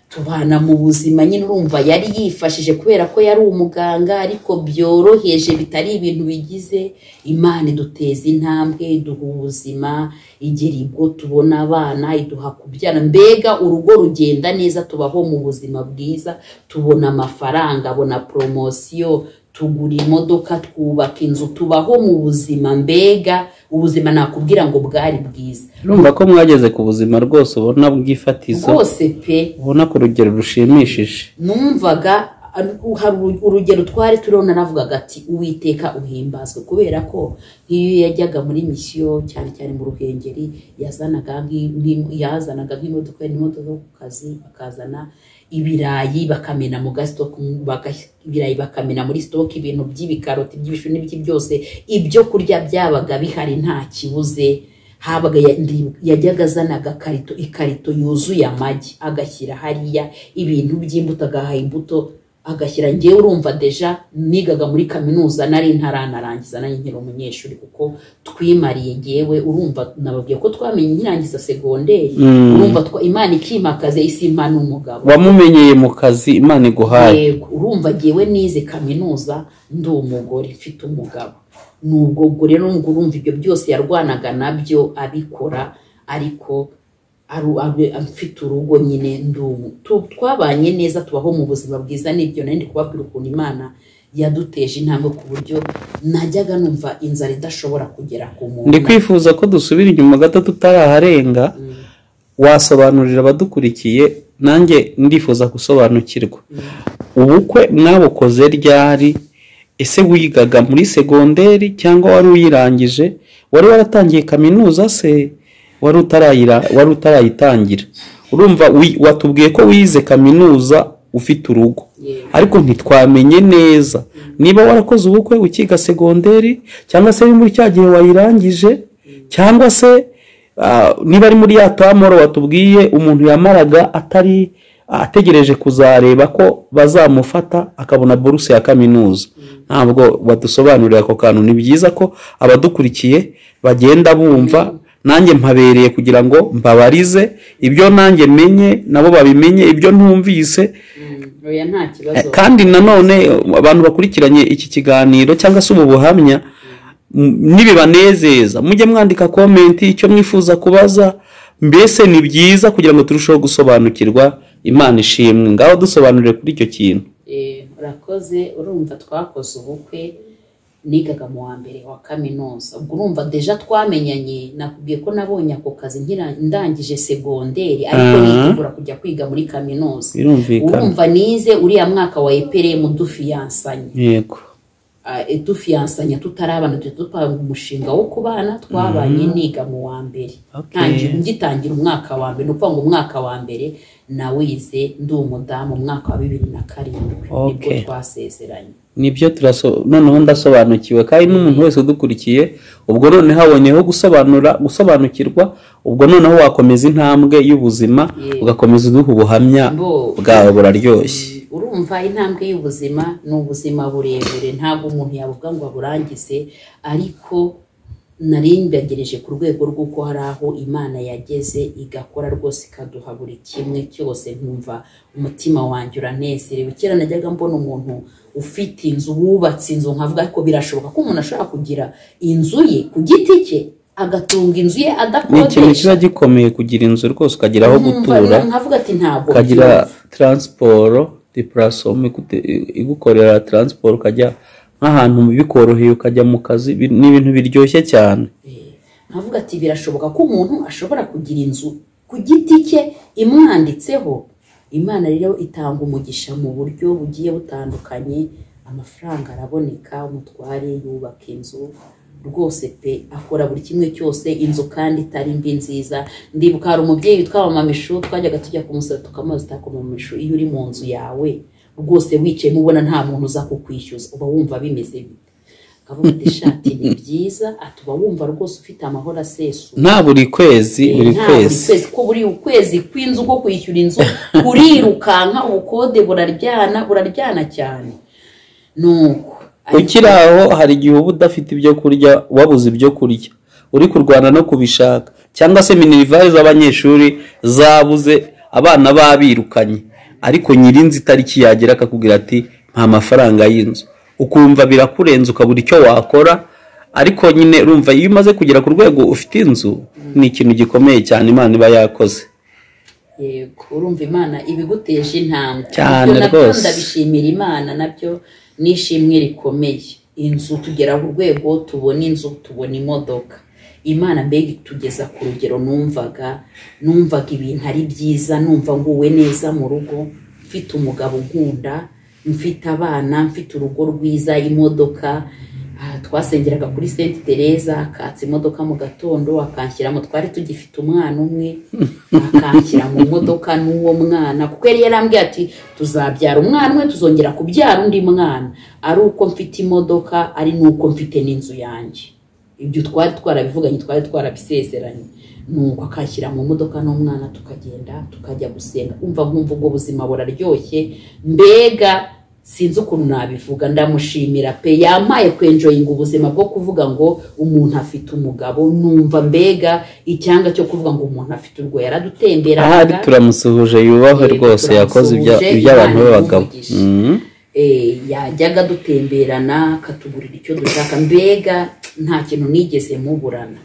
A: tubana mu buzima nyine urumva yari yifashije kubera ko yari umuganga ariko byoroheje bitari ibintu bigize imana iduteza intambwe iduha ubuzima igera ubwo tubona abana iduha kubyara mbega urugo rugenda neza tubaho mu buzima bwiza tubona amafaranga abona poromosiyo tugura imodoka twubaka inzu tubaho mu buzima mbega ubuzima nakubwira ngo bwari bwiza
B: urumva ko mwageze ku buzima rwose ubona bw'ifatizo
A: bwose pe
B: ubona ku rugero rushimishije
A: numvaga uh, hari uru- urugero twari turiho naravugaga ati uwiteka uhimbazwe kubera ko nk'iyo yajyaga muri misiyo cyane cyane mu ruhengeri yazanaga nk'i- nk'i- yazanaga nk'imodoka n'imodoka yo ku kazi bakazana ibirayi bakamena mu gasitoki baga- ibirayi bakamena muri sitoki ibintu by'ibikaroti by'ibishu n'ibiki byose ibyo kurya byabaga bihari nta kibuze habaga ya- ndi- yajyaga azana agakarito ikarito yuzuye amagi agashyira hariya ibintu by'imbuto agaha imbuto agashyira ngewe urumva deja nigaga muri kaminuza nari ntaranarangiza nanjye nkiri umunyeshuri kuko twimariye ngewe urumva nababwiye ko twamenye nkirangiza segonderi
B: Mm.
A: urumva twa- imana ikimakaze isi impana umugabo
B: wamumenyeye mu kazi imana iguhaye
A: yego urumva ngewe nize kaminuza ndi umugore mfite umugabo nubwo ubwo rero nubwo urumva ibyo byose yarwanaga nabyo abikora ariko aru- aru- mfite urugo nyine ndi umu- tu- twabanye neza tubaho mu buzima bwiza n'ibyo nari ndi kubabwira ukuntu imana yaduteje intambwe ku buryo najyaga numva inzara idashobora kugera ku muntu
B: ndi kwifuza ko dusubira inyuma gato tutaraharenga
A: Mm.
B: wasobanurira abadukurikiye nanjye ndifuza gusobanukirwa ubukwe mwabukoze ryari ese wigaga muri segonderi cyangwa wari uyirangije wari waratangiye kaminuza se wari utarayira wari utarayitangira urumva wi- watubwiye ko wize kaminuza ufite urugo
A: Yego.
B: ariko ntitwamenye neza niba warakoze ubukwe ukiga segonderi cyangwa se ari muri cya gihe wayirangije cyangwa se ah, niba ari muri ya tamoro watubwiye umuntu yamaraga atari ategereje kuzareba ko bazamufata akabona buruse ya kaminuza ntabwo badusobanurira ako kantu ni byiza ko abadukurikiye bagenda bumva nanjye mpabereye kugira ngo mbabarize ibyo nanjye menye nabo babimenye ibyo ntumvise
A: Mm. oya nta kibazo
B: kandi nanone abantu bakurikiranye iki kiganiro cyangwa se ubu buhamya m- nibibanezeza mujye mwandika komenti icyo mwifuza kubaza mbese ni byiza kugira ngo turusheho gusobanukirwa imana ishimwe ngaho dusobanurire kuri icyo kintu
A: Eh, urakoze urumva twakoze ubukwe nigaga mu wa mbere wa kaminuza ubwo urumva deja twamenyanye nakubwiye ko nabonye ako kazi nkira- ndangije segonderi ariko
B: Ah.
A: nitegura kujya kwiga muri kaminuza
B: birumvikana
A: urumva nize uriya mwaka wa eprm dufiyansanye
B: yego
A: Eh, dufiyansanya tutarabana tujya dupanga umushinga wo kubana twabanye niga mu wa mbere
B: Okay.
A: Ntangira- ngitangira umwaka wa mbere ni ukuvuga ngo umwaka wa mbere nawize ndi umudamu umwaka wa bibiri na karindwi nibwo
B: Okay.
A: twasezeranye
B: nibyo turaso noneho ndasobanukiwe kandi n'umuntu wese udukurikiye ubwo noneho abonyeho gusobanura gusobanukirwa ubwo noneho wakomeza intambwe y'ubuzima
A: Yego.
B: ugakomeza uduha ubuhamya
A: Bo-
B: bwawe buraryoshye
A: urumva intambwe y'ubuzima ni ubuzima burebure ntabwo umuntu yavuga ngo aburangize ariko narindagereje ku rwego rw'uko hari aho imana yageze igakora rwose ikaduha buri kimwe cyose nkumva umutima wanjye uranezerewe kera najyaga mbona umuntu ufite inzu wubatse inzu nkavuga ariko birashoboka ko umuntu ashobora kugira inzu ye ku giti cye agatunga inzu ye
B: ni ikintu
A: adakodesha
B: kiba gikomeye kugira inzu rwose ukagira aho gutura
A: nkavuga ati ntabwo
B: ukagira
A: byumva."
B: taransiporo dipurasoma igukorera taransiporo ukajya nk'ahantu bikoroheye ukajya mu kazi bi- ni ibintu biryoshye cyane
A: Eh, nkavuga ati birashoboka ko umuntu ashobora kugira inzu ku giti cye imwanditseho imana rero itanga umugisha mu buryo bugiye butandukanye amafaranga araboneka umutware yubaka inzu rwose pe akora buri kimwe cyose inzu kandi itari mbi nziza ndibuka hari umubyeyi witwa mamamishu twajyaga tujya kumusaba tukamubaza tuti "Ako mamamishu iyo uri mu nzu yawe rwose wicayemo ubona nta muntu uza kukwishyuza uba wumva bimeze bite akavuga ati shati ni byiza atuba wumva rwose ufite amahoro asesuye
B: nta buri kwezi buri
A: nta buri
B: kwezi
A: kwezi ko buri ukwezi kw'inzu ko kwishyura inzu kurirukanka ubukode buraryana buraryana cyane nuko
B: ukiri aho hari igihe uba udafite ibyo kurya wabuze ibyo kurya uri kurwana no kubishaka cyangwa se minerivari z'abanyeshuri zabuze abana babirukanye ariko nyirinzi itariki yagera akakubwira ati nta mafaranga y'inzu ukumva birakurenze ukabura icyo wakora ariko nyine urumva iyo umaze kugera ku rwego ufite inzu ni ikintu gikomeye cyane imana iba yakoze
A: yego urumva imana ibiguteje intambwe
B: Cyane
A: Ibyo nabyo
B: rwose.
A: ndabishimira imana nabyo ni ishimwe rikomeye inzu tugera ku rwego tubona inzu tubona imodoka imana mbega itugeza ku rugero numvaga numvaga ibintu ari byiza numva nguwe neza mu rugo mfite umugabo unkunda mfite abana mfite urugo rwiza imodoka aha twasengeraga kuri senti tereza akatsa imodoka mu gatondo akanshyiramo twari tugifite umwana umwe akanshyira mu modoka n'uwo mwana kuko yari yarambwiye ati tuzabyara umwana umwe tuzongera kubyara undi mwana ari uko mfite imodoka ari n'uko mfite n'inzu yanjye ibyo twari twarabivuganye twari twarabisezeranye nuko akashyira mu modoka n'umwana tukagenda tukajya gusenga umva nkumva ubwo buzima buraryoshye mbega sinzi ukuntu nabivuga ndamushimira pe yampaye kwenjoyinga ubuzima bwo kuvuga ngo umuntu afite umugabo numva mbega icyanga cyo kuvuga ngo umuntu afite urwo yaradutemberaga
B: ahari turamusuhuje yubahwe
A: Yego,
B: rwose yakoze ibya-
A: turamusuhuje,
B: iby'abantu
A: Imana
B: b'abagabo
A: imumugishe.
B: Mhm.
A: Eh, yajyaga dutemberana akatugurira icyo dushaka mbega nta kintu nigeze muburana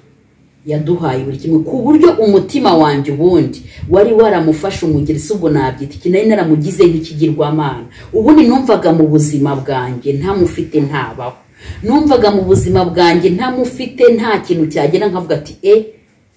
A: yaduhaye buri kimwe ku buryo umutima wanjye ubundi wari waramufashe umugeri si ubwo nabyita iki nari naramugize nk'ikigirwamana ubundi numvaga mu buzima bwanjye ntamufite ntabaho numvaga mu buzima bwanjye ntamufite nta kintu cyagera nkavuga ati e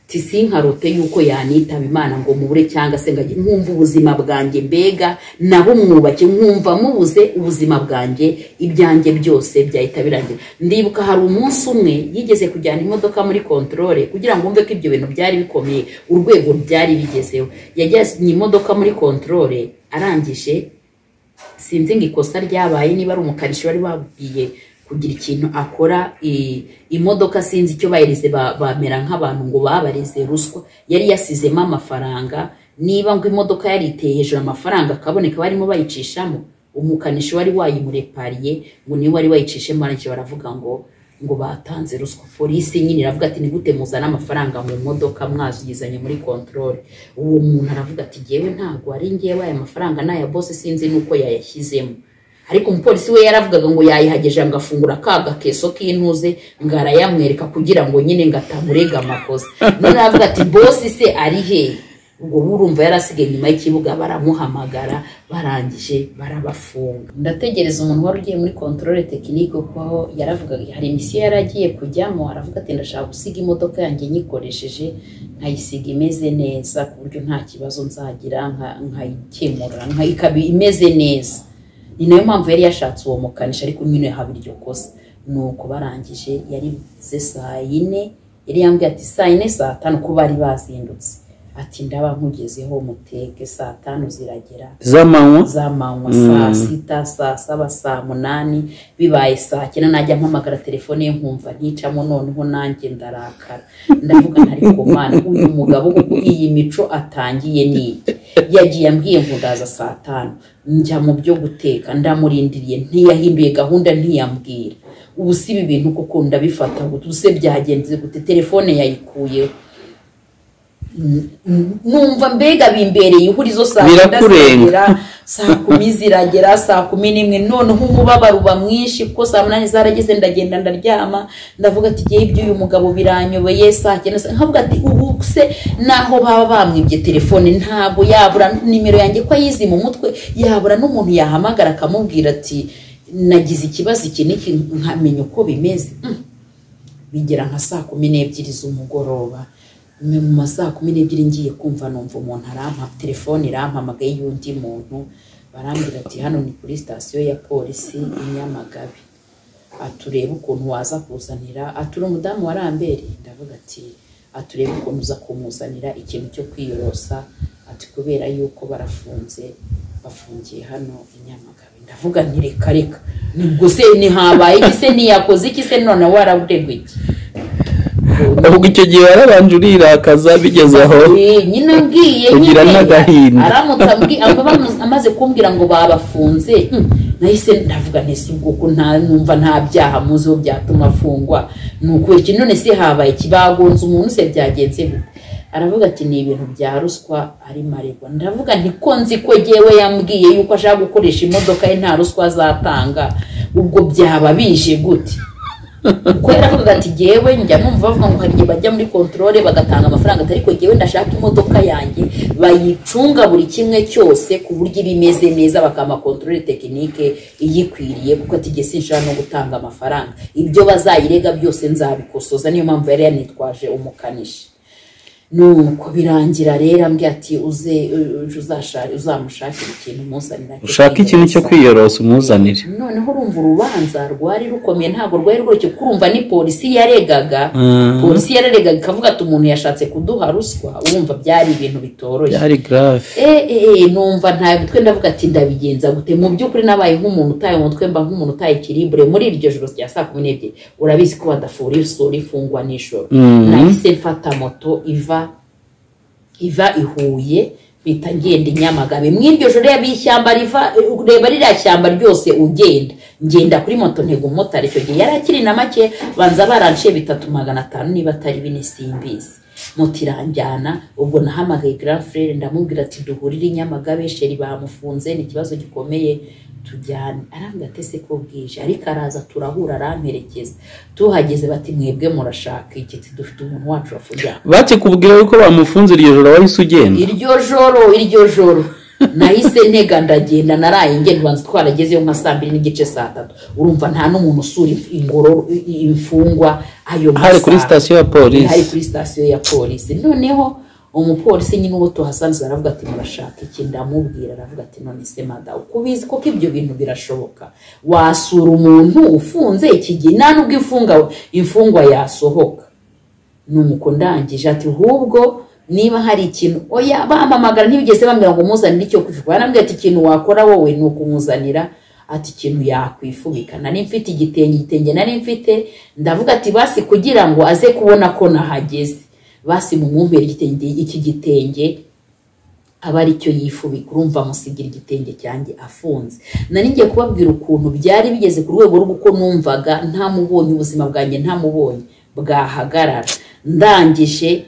A: tisinkarote yuko yanitaba imana ngo mubure cyangwa se ngajye nkumva ubuzima bwanjye mbega nabo mwubake nkumva mubuze ubuzima bwanjye ibyanjye byose byahita birangira ndibuka hari umunsi umwe yigeze kujyana imodoka muri kontorore kugira ngo wumve ko ibyo bintu byari bikomeye urwego byari bigezeho yajyanye imodoka muri kontorore arangije sinzi ngo ikosa ryabaye niba ari umukanishi wari wabwiye kugira ikintu akora i- imodoka sinzi icyo bayirize ba- bamera nk'abantu ngo babarize ruswa yari yasizemo amafaranga niba ngo imodoka yari iteye hejuru amafaranga akaboneka barimo bayicishamo umukanishi wari wayimurepariye ngo niwe wari wayicishemo arangije baravuga ngo ngo batanze ruswa polisi nyine iravuga ati nigute muzana amafaranga mu modoka mwazigizanye muri kontorore uwo muntu aravuga ati ngewe ntabwo ari ngewe aya mafaranga ni aya bose sinzi n'uko yayashyizemo ariko umupolisi we yaravugaga ngo yayihageje ngo afungura ka gakeso k'intuze ngo arayamwereka kugira ngo nyine ngo atamurega amakosa none aravuga ati bosi se ari hehe ubwo burumva yarasigaye inyuma y'ikibuga baramuhamagara barangije barabafunga ndategereza umuntu wari ugiye muri kontorore tekinike kuko aho yaravugaga hari imisiyo yari agiye kujyamo aravuga ati ndashaka gusiga imodoka yanjye nyikoresheje nkayisiga imeze neza ku buryo nta kibazo nzagira nka- nkayikemura nka- ikaba imeze neza ni nayo mpamvu yari yashatse uwo mukanishi ariko nyine habira iryo kosa nuko barangije yarize saa yine yari yambwiye ati saa yine saa tanu ko bari bazindutse ati ndaba nkugezeho muteke saa tanu ziragera
B: z'amanywa
A: z'amanywa
B: Mm.
A: saa sita saa saba saa munani bibaye saa cyenda najya mpamagara telefone ye nkumva nticamo noneho nanjye ndarakara ndavuga ntari ku mana uyu mugabo kuko iyi mico atangiye ni iyi. yagiye ambwiye ngo ndaza saa tanu njya mu byo guteka ndamurindiriye ntiyahinduye gahunda ntiyambwira ubu si ibi bintu kuko ndabifata gute ubu se byagenze gute telefone yayikuyeho Mm, mm, numva mbega bimbereye ihurizo saa cyenda
B: Birakurenga.
A: ziragera saa kumi ziragera saa kumi n'imwe noneho umubabaro uba mwinshi kuko saa munani zarageze ndagenda ndaryama ndavuga ati igihe ibyo uyu mugabo biranyobeye saa cyenda saa-" nkavuga ati ubu se naho baba bamwibye telefone ntabwo yabura nimero yanjye ko ayizi mu mutwe yabura n'umuntu yahamagara akamubwira ati nagize ikibazo iki n'iki nkamenya uko bimeze Mm. bigera nka saa kumi n'ebyiri z'umugoroba Me- mu ma saa kumi n'ebyiri ngiye kumva numva umuntu arampa telefone irampamagaye y'undi muntu barambwira ati hano ni kuri sitasiyo ya polisi i Nyamagabe aturebe ukuntu waza kuzanira atura umudamu wa Ramberi ndavuga ati aturebe ukuntu uza kumuzanira ikintu cyo kwiyorosa ati kubera yuko barafunze bafungiye hano i Nyamagabe ndavuga nti reka reka nibwo se ntihabaye iki se ntiyakoze iki se none waraburegwa iki
B: ahubwo icyo gihe warabanje urirakaza bigeze aho
A: Eh, nyine ngiye
B: Ugira
A: nyine,
B: n'agahinda.
A: aramutse ambwi- aba- bamu- amaze kumbwira ngo babafunze hmm, nahise ndavuga ntese ubwo ko nta numva nta byaha muzi aho byatuma afungwa ni ukubera iki none se habaye iki bagonze umuntu se byagenze bite aravuga ati ni ibintu bya ruswa arimo aregwa ndavuga nti ko nzi ko yewe yambwiye yuko ashaka gukoresha imodoka ye nta ruswa azatanga ubwo byaba bije gute kuko yaravugaga ati jyewe njya numva bavuga ngo hari igihe bajya muri kontorore bagatanga amafaranga atari ko jyewe ndashaka imodoka yanjye bayicunga buri kimwe cyose ku buryo iba imeze neza bakampa kontorore tekinike iyikwiriye kuko ati jye sinshaka no gutanga amafaranga ibyo bazayirega byose nzabikosoza niyo mpamvu yari yanitwaje umukanishi nuko birangira rero ambwira ati uze uje uzashake- uzamushakire ikintu umuzanira
B: ushaka ikintu cyo kwiyorosa umuzanire
A: noneho urumva urubanza rwari rukomeye ntabwo rwari rworoshye kuko urumva ni polisi yaregaga
B: Mhm.
A: polisi yararegaga ikavuga ati umuntu yashatse kuduha ruswa urumva byari ibintu bitoroshye
B: byari garave
A: Eh, eh, eh, numva nta mitwe ndavuga ati ndabigenza gute mu by'ukuri nabaye nk'umuntu utaye umutwe mba nk'umuntu utaye ikiribure muri iryo joro rya saa kumi n'ebyiri urabizi ko badafura isura ifungwa nijoro
B: Mhm.
A: nahise mfata moto iva iva i huye mpita ngenda i nyamagabe mu iryo joro reba ishyamba riva ureba ririya shyamba ryose ugenda ngenda kuri moto ntego umumotari icyo gihe yari akiri na make banza baranciye bitatu magana atanu niba atari bine simbizi moto iranjyana ubwo nahamagaye grand frere ndamubwira ati duhurire i nyamagabe sheri bamufunze ni ikibazo gikomeye tujyane arambwira ati se ko bwije ariko araza turahura aramperekeza tuhageze bati mwebwe murashaka iki Ati, dufite umuntu wacu wafungiye aha."
B: bakikubwira yuko bamufunze iryo joro wahise ugenda
A: iryo joro iryo joro nahise ntega ndagenda naraye ngenda ubanza twaragezeyo nka saa mbiri n'igice saa tatu urumva nta n'umuntu usura ingoro imfungwa ayo
B: hari kuri
A: masaha.
B: sitasiyo ya
A: hari
B: polisi
A: kuri sitasiyo ya polisi noneho umupolisi nyine uwo tuhasanze aravuga ati murashaka iki ndamubwira aravuga ati none se mada uko ubizi koko ibyo bintu birashoboka wasura umuntu ufunze iki gihe nta nubwo ifunga imfungwa yasohoka nuko ndangije ati ahubwo niba hari ikintu oya bampamagara ntibigeze bambwira ngo muzanire icyo kwifubika barambwira ati ikintu wakora wowe ni ukumuzanira ati ikintu yakwifubika nari mfite igitenge igitenge nari mfite ndavuga ati basi kugira ngo aze kubona ko nahageze basi mumumbere igitenge iki gitenge aba ari cyo yifubika urumva amusigira igitenge cyanjye afunze nari ngiye kubabwira ukuntu byari bigeze ku rwego rw'uko numvaga ntamubonye ubuzima bwanjye ntamubonye bwahagarara ndangije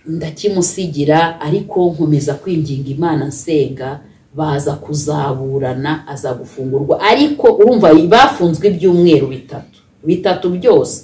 A: ndakimusigira ariko nkomeza kwinginga imana nsenga baza kuzaburana aza gufungurwa ariko urumva bafunzwe ibyumweru bitatu bitatu byose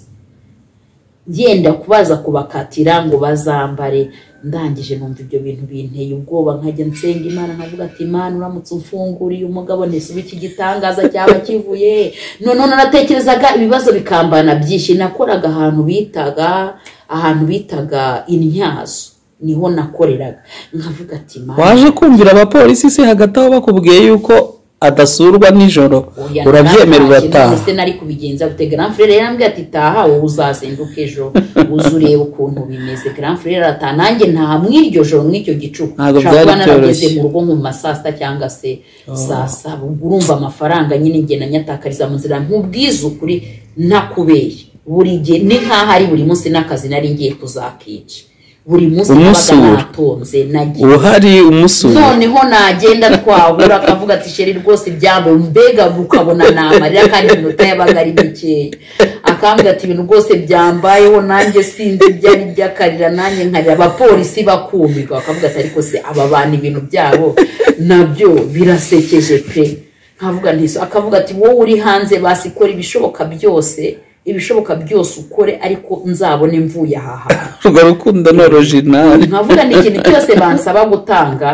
A: yenda kubaza kubakatira ngo bazambare ndangije numva ibyo bintu binteye ubwoba nkajya nsenga imana nkavuga ati imana uramutse umfunguriye umugabo nese uba iki gitangaza cyaba kivuye he?" noneho naratekerezaga ibibazo bikambana byinshi nakoraga ahantu bitaga ahantu bitaga intyazo niho nakoreraga nkavuga ati imana
B: waje kumvira abapolisi se hagati aho bakubwiye yuko adasurwa nijoro
A: Oya,
B: urabyemera
A: naraje,
B: urataha
A: none se nari kubigenza gute grand frere yarambwira ati taha wowe uzazinduka ejo uze urebe ukuntu bimeze grand frere arataha nanjye ntaha mu iryo joro mw'icyo gicuku
B: Ntabwo
A: Nshobora kuba
B: byari
A: narageze
B: byoroshye.
A: mu rugo nko mu ma saa sita cyangwa se saa saba ubwo urumva amafaranga nyine ngenda nyatakariza mu nzira nk'ubwiza ukuri ntakubeye buri gihe ni nk'aho ari buri munsi n'akazi nari ngiye kuzakica buri munsi nabaga
B: Umusura.
A: natonze nagiye
B: uhari umusura
A: noneho nagenda twabura akavuga ati sheri rwose ibyambo mbega ukabona namarira kandi iminota yabaga ari mikeya akambwira ati ibintu rwose byambayeho nanjye sinzi ibyari byakarira nanjye nkarira abapolisi bakumirwa bakavuga ati ariko se aba bantu ibintu byabo nabyo birasekeje pe nkavuga ntizo akavuga ati wowe uri hanze basi kora ibishoboka byose ibishoboka byose ukore ariko nzabone mvuye aha hantu
B: urwo rukundo ni orojinari
A: nkavuga ni ikintu cyose bansaba gutanga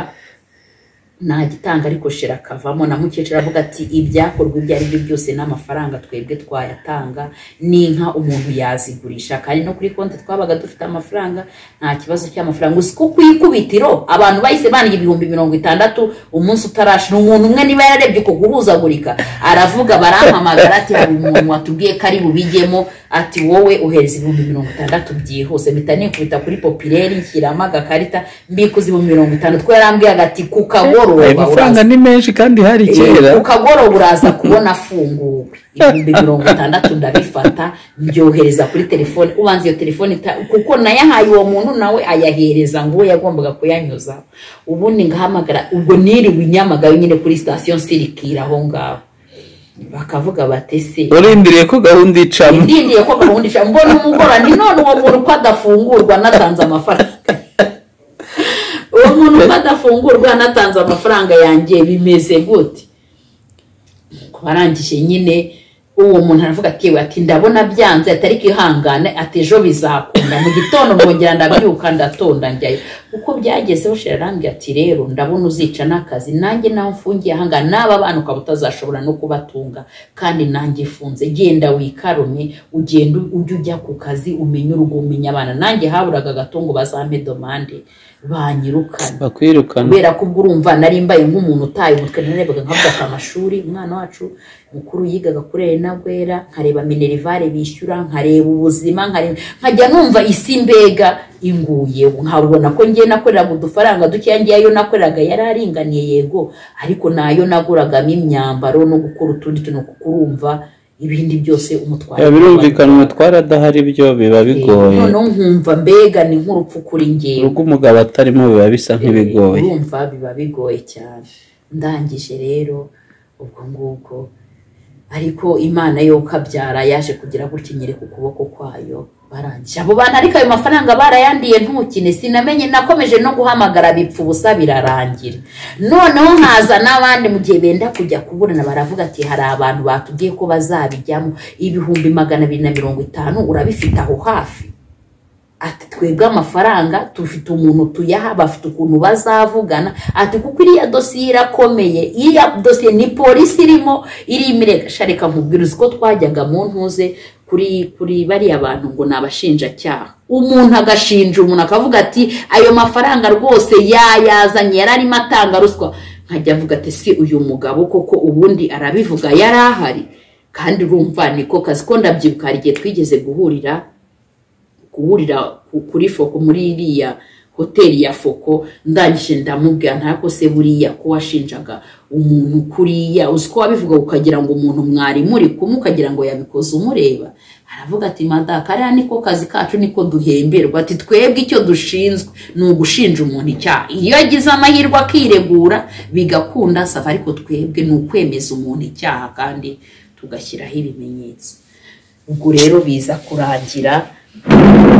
A: nagitanga ariko shira akavamo na mukecuru avuga ati ibyakorwa ibyo ari byo byose n'amafaranga twebwe twayatanga n'inka umuntu yazigurisha kandi no kuri konti twabaga dufite amafaranga nta kibazo cy'amafaranga gusa ko ku ikubitiro abantu bahise bandika ibihumbi mirongo itandatu umunsi utarashira umuntu umwe niba yararebye uko guhuzagurika aravuga barampamagara ati hari umuntu watubwiye ko ari bubijyemo ati wowe uhereza ibihumbi mirongo itandatu byihuse mpita nikubita kuri popireri nshyiramo agakarita mbikuza ibihumbi mirongo itanu two yarambwiraga ati ku kago mugoroba
B: ayo mafaranga
A: uraza-
B: ni menshi kandi hari
A: Eh,
B: kera
A: ukagoroba uraza kubona afunguwe ibihumbi mirongo itandatu ndabifata mbyohereza kuri telefone ubanza iyo telefone ita- kuko nayahaye uwo muntu nawe ayahereza ngo uwo yagombaga kuyanyuzaho ubundi ngahamagara ubwo niriwe inyamagayo nyine kuri sitasiyo nsirikira aho ngaho bakavuga bati se
B: urindiriye ko gahunda icamo
A: ndindiye ko bahundisha mbona umugora ni none uwo muntu uko adafungurwa anatanze amafaranga uwo muntu uko adafungurwa anatanze amafaranga yanjye bimeze gute ku barangije nyine uwo muntu aravuga ati "Yewe, ati ndabona byanze atari kwihangane ati ejo bizakunda mu gitondo nkongera ndabyuka ndatonda njyayo uko byagezeho sherarambwe ati rero ndabona uzica n'akazi nanjye nawe mfungiye ahangana n'aba bana ukaba utazashobora no kubatunga kandi nanjye ifunze genda wikarume ugenda ujye ujya ku kazi umenye urugo umenya abana nanjye haburaga agato ngo bazampe domande banyirukane
B: bakwirukana
A: kubera ko ubwo urumva nari mbaye nk'umuntu utaye umutwe narebaga nkavuga ku amashuri umwana wacu mukuru yigaga kuri Elena Gwera nkareba minerivare bishyura nkareba ubuzima nkareba nkajya numva isi mbega inguyeho nkabona ko ngiye nakoreraga udufaranga dukeya ngiye ayo nakoreraga yari aringaniye yego ariko nayo naguragamo imyambaro no gukora utundi tuntu kuko urumva ibindi byose umutwaro
B: Ya, birumvikana umutware adahari byo biba bigoye
A: noneho nkumva mbega ni nk'urupfu kuri njyewe
B: urugo umugabo atarimo biba bisa nk'ibigoye
A: urumva biba bigoye cyane ndangije rero ubwo ngubwo ariko imana yo ukabyara yaje kugira gutya nyereka ukuboko kwayo barangije abo bantu ariko ayo mafaranga barayandiye ntukine sinamenye nakomeje no guhamagara bipfa ubusa birarangira noneho nkaza n'abandi mu gihe benda kujya kuburana baravuga ati hari abantu batubwiye ko bazabijyamo ibihumbi magana abiri na mirongo itanu urabifite aho hafi ati twebwe amafaranga tufite umuntu tuyaha bafite ukuntu bazavugana ati kuko iriya dosiye irakomeye iriya dosiye ni polisi irimo iri imireka reka nkubwira uzi ko twajyaga mu ntuze kuri kuri bariya bantu ngo ni abashinjacyaha umuntu agashinja umuntu akavuga ati ayo mafaranga rwose yayazanye yari arimo atanga ruswa nkajya avuga ati si uyu mugabo koko ubundi arabivuga yari ahari kandi urumva niko kazi ko ndabyibuka hari igihe twigeze guhurira guhurira ku- kuri foko muri iriya hoteli ya foko ndangije ndamubwira ntako se buriya ko washinjaga umuntu kuriya uzi ko wabivuga ukagira ngo umuntu mwari muri kumwe ukagira ngo yabikoze umureba aravuga ati mada kariya niko kazi kacu niko duhemberwa ati twebwe icyo dushinzwe ni ugushinja umuntu icyaha iyo agize amahirwe akiregura bigakunda sava ariko twebwe ni ukwemeza umuntu icyaha kandi tugashyiraho ibimenyetso ubwo rero biza kurangira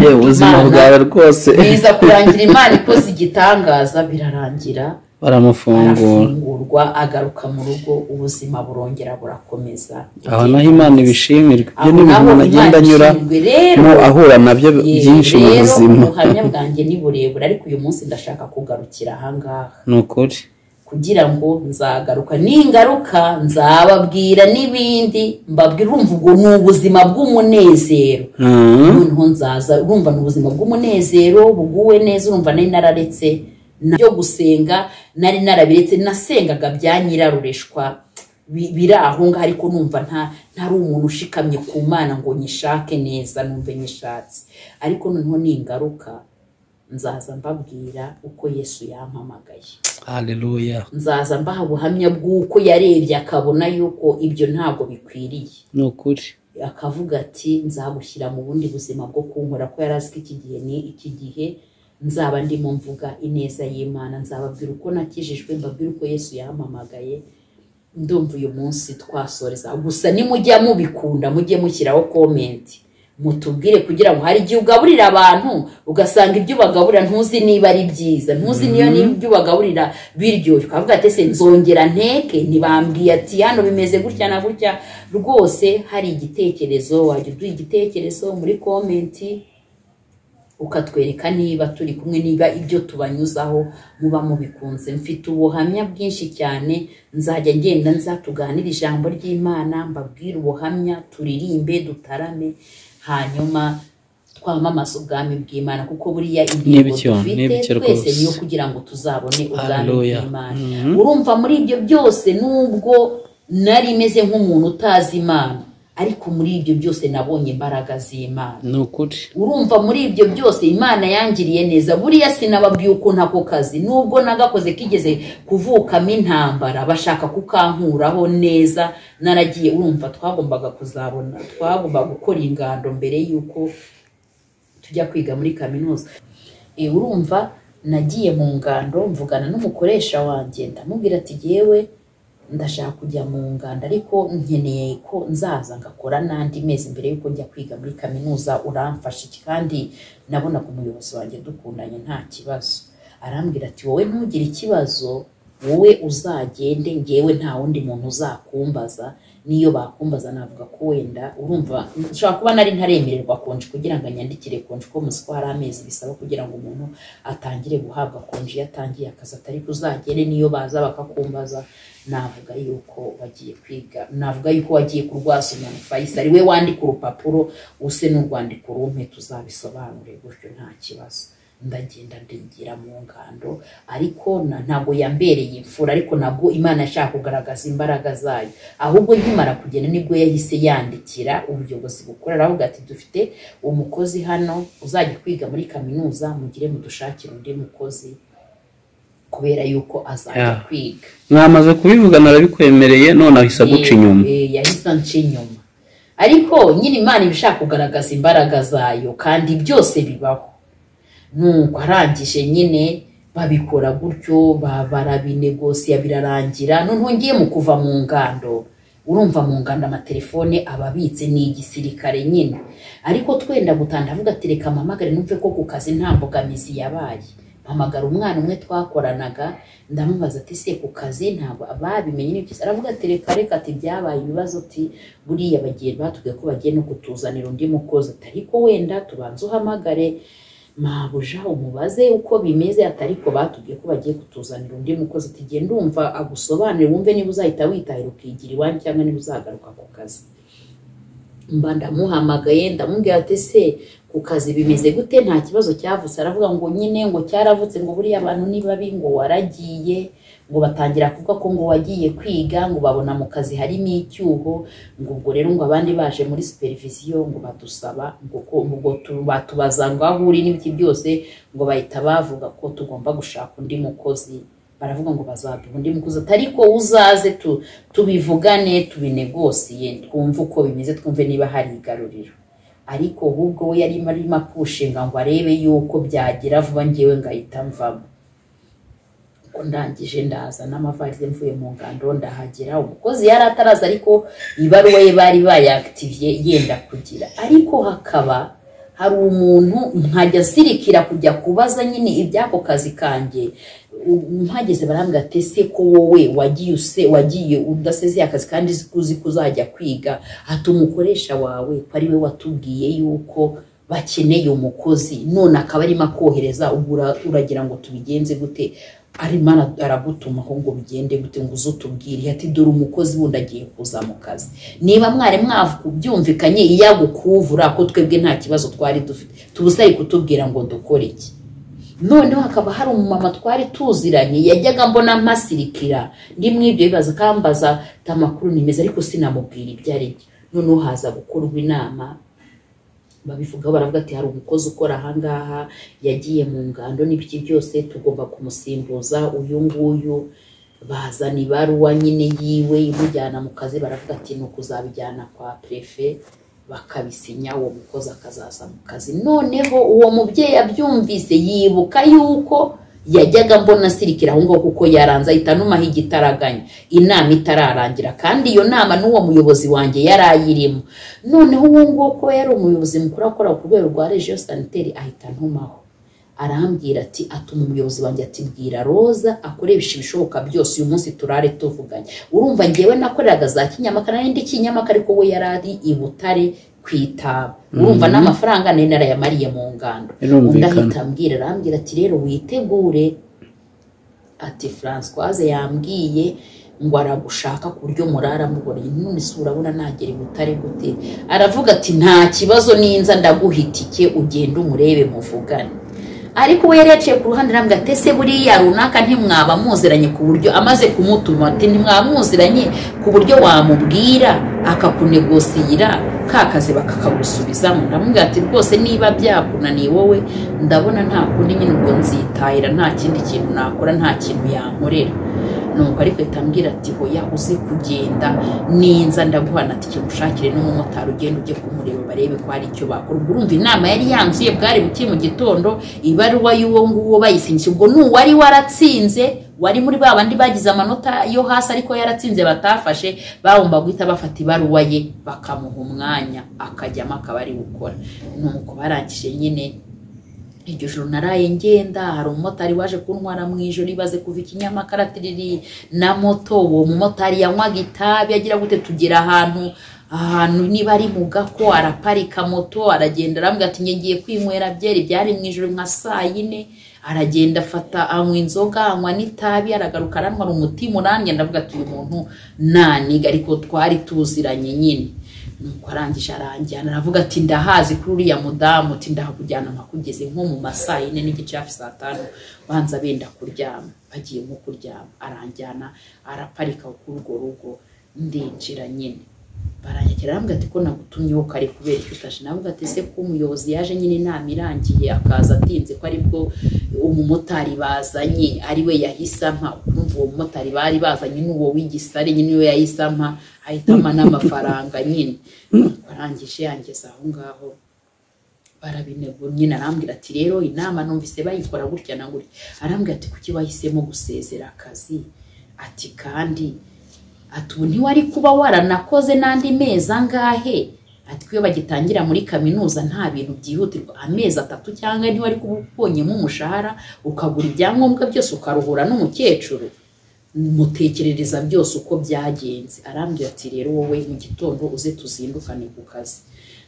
B: yewe ubuzima
A: Imana-
B: bwawe rwose
A: biza kurangira imana ikoze igitangaza birarangira
B: baramufungura
A: arafungurwa agaruka mu rugo ubuzima burongera burakomeza
B: aho naho imana ibishimirwa ibyo
A: Aho
B: ni
A: naho Imana
B: umuntu agenda
A: ishimwe. Rero-
B: anyuramo ahura nabyo
A: Ye,
B: byinshi mu
A: rero
B: buzima
A: ubuhamya bwanjye ni burebure ariko uyu munsi ndashaka kugarukira ahangaha
B: ni ukuri
A: kugira ngo nzagaruka ningaruka nzababwira n'ibindi mbabwira urumva ubwo ni ubuzima bw'umunezero
B: Mm.
A: noneho nzaza urumva ni ubuzima bw'umunezero buguwe neza urumva nari nararetse byo gusenga nari narabiretse nasengaga bya nyirarureshwa bi- biri aho ngaho ariko numva nta ntari umuntu ushikamye ku mana ngo nyishake neza numve nyishatse ariko noneho ningaruka nzaza mbabwira uko yesu yampamagaye
B: haleluya
A: nzaza mbaha ubuhamya bw'uko yarebye akabona yuko ibyo ntabwo bikwiriye
B: ni ukuri
A: akavuga ati nzagushyira mu bundi buzima bwo kunkora ko yari azi ko iki gihe ni iki gihe nzaba ndimo mvuga ineza y'imana nzababwira uko nakijijwe mbabwira uko yesu yampamagaye ndumva uyu munsi twasoreza gusa nimujya mubikunda mujye mushyiraho komenti mutubwire kugira ngo hari igihe ugaburira abantu ugasanga ibyo ubagaburira ntuzi niba ari byiza ntuzi niyo niba ibyo ubagaburira biryoshye ukavuga ati ese nzongera nteke ntibambwiye ati hano bimeze gutya na gutya rwose hari igitekerezo wajya uduha igitekerezo muri komenti ukatwereka niba turi kumwe niba ibyo tubanyuzaho muba mubikunze mfite ubuhamya bwinshi cyane nzajya ngenda nza tuganire ijambo ry'imana mbabwire ubuhamya turirimbe dutarame hanyuma twamamaze ubwami bw'imana kuko buriya intego
B: N'ibyo, n'ibyo
A: dufite twese
B: rwose.
A: niyo kugira ngo tuzabone ubwami
B: Hallelujah.
A: bw'imana
B: Mhm.
A: urumva muri ibyo byose nubwo nari meze nk'umuntu utazi imana ariko muri ibyo byose nabonye imbaraga z'imana
B: ni ukuri
A: urumva muri ibyo byose imana yangiriye neza buriya sinababyuko ntako kazi nubwo nagakoze kigeze kuvukamo intambara bashaka kukankuraho neza naragiye urumva twagombaga kuzabona twagombaga gukora ingando mbere y'uko tujya kwiga muri kaminuza Eh, urumva nagiye mu ngando mvugana n'umukoresha wanjye ndamubwira ati yewe ndashaka kujya mu nganda ariko nkeneye ko nzaza ngakora n'andi mezi mbere y'uko njya kwiga muri kaminuza uramfasha iki kandi nabona ku muyobozi wanjye dukundanye nta kibazo arambwira ati wowe ntugire ikibazo wowe uzagende ngewe nta wundi muntu uzakumbaza n'iyo bakumbaza navuga ko wenda urumva ushobora kuba nari ntaremererwa konji kugira ngo anyandikire konji ko muzi ko hari amezi bisaba kugira ngo umuntu atangire guhabwa konji iyo atangiye akazi atari kuzagere n'iyo baza bakakumbaza navuga yuko wagiye kwiga navuga yuko wagiye kurwasomya Faisal ari we wandika urupapuro use n'urwandiko rumwe tuzabisobanure gutyo nta kibazo ndagenda ndingira mu ngando ariko na- ntabwo yambereye imfura ariko ntabwo imana yashaka kugaragaza imbaraga zayo ahubwo nkimara kugenda nibwo yahise yandikira ubuyobozi bukuru aravuga ati dufite umukozi hano uzajya kwiga muri kaminuza mugire mudushakire undi mukozi kubera yuko azajya
B: Yeah.
A: kwiga
B: mwamaze kubivugana arabikwemereye none ahise aguca inyuma
A: Eh, eh, yahise anca inyuma ariko nyine imana iba ishaka kugaragaza imbaraga zayo kandi byose bibaho nuko arangije nyine babikora gutyo ba- barabinegosiya birarangira noneho ngiye mu kuva mu ngando urumva mu ngando amatelefone aba abitse ni igisirikare nyine ariko twenda gutanda avuga ati reka mpamagare numve ko ku kazi nta mbogamizi yabaye mpamagara umwana umwe twakoranaga ndamubaza ati se ku kazi ntabwo babimenye ni byiza aravuga ati reka reka ati byabaye ibibazo ati buriya bagiye batubwiye ko bagiye no kutuzanira undi mukozi ati ariko wenda tubanze uhamagare mabuja umubaze uko bimeze ati ariko batubwiye ko bagiye kutuzanira undi mukozi ati genda ndumva agusobanurire wumve niba uzahita witahira ukigira iwanyu cyangwa niba uzagaruka ku kazi mba ndamuhamagaye ndamubwira ati se ku kazi bimeze gute nta kibazo cyavutse aravuga ngo nyine ngo cyaravutse ngo buriya abantu nibabi ngo waragiye ngo batangira kuvuga ko ngo wagiye kwiga ngo babona mu kazi harimo icyuho ngo ubwo rero ngo abandi baje muri supervision ngo badusaba ngo ko- ngo tu- batubaza ngo aho uri n'ibiki byose ngo bahita bavuga ko tugomba gushaka undi mukozi baravuga ngo bazaduha undi mukozi ati ariko uzaze tu, tubivugane tubinegosiye twumve uko bimeze twumve niba hari igaruriro ariko ahubwo we yari arimo apushinga ngo arebe yuko byagira vuba ngewe ngahita mvamo ko ndangije ndaza n'amavarize mvuye mu ngando ndahagera umukozi yari ataraza ariko ibaruwa ye bari bayakitiviye yenda kugira ariko hakaba hari umuntu nkajya zirikira kujya kubaza nyine iby'ako kazi kanjye U- mpageze barambwira ati ese ko wowe wagiye use wagiye udasezeye akazi kandi uzi ko uzi ko uzajya kwiga ati umukoresha wawe ko ari we watubwiye yuko bakeneye umukozi none akaba arimo akohereza ubwo ura- uragira ngo tubigenze gute arimo ara- aragutumaho ngo bigende gute ngo uze utubwire ati dore umukozi wundi agiye kuza mu kazi niba mwari mwabyumvikanye iyo agukuvura ko twebwe nta kibazo twari dufite tuba usari kutubwira ngo dukore iki noneho hakaba hari umumama twari tuziranye yajyaga mbona mpasirikira ndi muri ibyo bibazo kambaza ati amakuru ni meza ariko sinamubwira ibyo ari byo noneho haza gukorwa inama babivugaho baravuga ati hari umukozi ukora ahangaha yagiye mu ngando n'ibiki byose tugomba kumusimbuza uyu nguyu bazana ibaruwa nyine yiwe imujyana mu kazi baravuga ati ni ukuzabijyana kwa prefe bakabisinya uwo mukozi akazaza mu kazi noneho uwo mubyeyi abyumvise yibuka yuko yajyaga mbona asirikira aho ngaho kuko yaranze ahita anumaho igitaraganya inama itararangira kandi iyo nama n'uwo muyobozi wanjye yari ayirimo noneho uwo nguwo kuba yari umuyobozi mukuru akora ku rwego rwa regiyo saniteri ahita antumaho arambwira ati atuma umuyobozi wanjye ati bwira roza akoresha ibishoboka byose uyu munsi turare tuvuganye urumva ngewe nakoreraga za kinyamakara n'indi kinyamakara ariko we yari ari i butare ku itaba urumva n'amafaranga nari narayamariye mu ngando undi
B: birumvikana
A: ahita ambwira arambwira ati rero witegure ati Françoise yambwiye ngo aragushaka ku buryo murara muboneye none se urabona nagera i butare gute aravuga ati nta kibazo ninza ndaguhitike ugende umurebe muvugane ariko we yari yaciye ku ruhande arambwira ati ese buriya runaka ntimwaba muziranye ku buryo amaze kumutuma ati ntimwaba muziranye ku buryo wamubwira akakunegosiyira ka kazi bakakagusubizamo ndamubwira ati rwose niba byakunaniye wowe ndabona nta kundi nyine ubwo nzitahira nta kindi kintu nakora nta kintu yankorera nuko ariko ahita ambwira ati hoya uzi kugenda ninza ndaguhana ati kimushakire n'umumotari ugenda ujye kumureba barebe ko hari icyo bakora ubwo urumva inama yari yanzuye bwari buke mu gitondo ibaruwa y'uwo nguwo bayisindikije ubwo n'uwari waratsinze wari muri ba bandi bagize amanota yo hasi ariko yaratsinze batafashe bagomba guhita bafata ibaruwa ye bakamuha umwanya akajyamo akaba ari gukora nuko barangije nyine iryo joro naraye ngenda hari umumotari waje kuntwara mu ijoro ibaze kuva ikinyamakarati riri na moto uwo mumotari yanywaga itabi agira gute tugera ahantu ahantu niba ari mu gako araparika moto aragenda arambwira ati ngiye kwinywera byeri byari mu ijoro nka saa yine aragenda afata anywa inzoga anywa n'itabi aragaruka aranywa umutima urambye ndavuga ati uyu muntu naniga ariko twari tuziranye nyine nuko arangije aranjyana aravuga ati ndahazi kuri uriya mudamu uti ndahakujyana mpakugeze nko mu masaa yine n'igice hafi saa tanu banza benda kuryama bagiye nko kuryama aranjyana araparika kuri urwo rugo ndinjira nyine baranyakira arambwira ati ko nagutumyeho kare kubera icyo utaje navuga ati ese ko umuyobozi yaje nyine inama irangiye akaza atinze ko aribwo umumotari bazanye ari we yahise ampa urumva uwo mumotari bari bazanye n'uwo w'igisare nyine we yahise ampa ahitamo n'amafaranga nyine barangije yangeze aho ngaho barabinego nyine arambwira ati rero inama numvise bayikora gutya na gutya arambwira ati kuki wahisemo gusezera akazi ati kandi ati ubu ntiwari kuba waranakoze n'andi mezi angahe ati iyo bagitangira muri kaminuza nta bintu byihutirwa amezi atatu cyangwa ntiwari kuba ubonyemo umushahara ukagura ibyangombwa byose ukaruhura n'umukecuru mutekerereza byose uko byagenze arambwira ati rero wowe mu gitondo uze tuzindukane ku kazi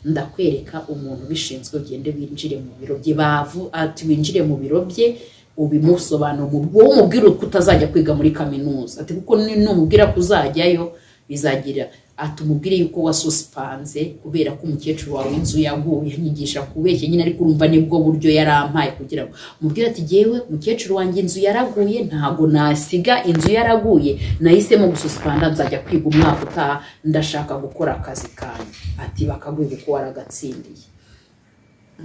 A: ndakwereka umuntu ubishinzwe ugende winjire mu biro bye bavu ati winjire mu biro bye ubimusobanura wowe umubwira ko utazajya kwiga muri kaminuza ati kuko numubwira ko uzajyayo bizagira ati umubwire yuko wasusipanze kubera ko umukecuru wawe inzu yaguye nyigisha kubeshya nyine ariko urumva nibwo buryo yarampaye kugira ngo umubwire ati yewe umukecuru wanjye inzu yaraguye ntabwo nasiga inzu yaraguye nahisemo gususpanda nzajya kwiga umwaka utaha ndashaka gukora akazi kanjye ati bakaguha uko waragatsindiye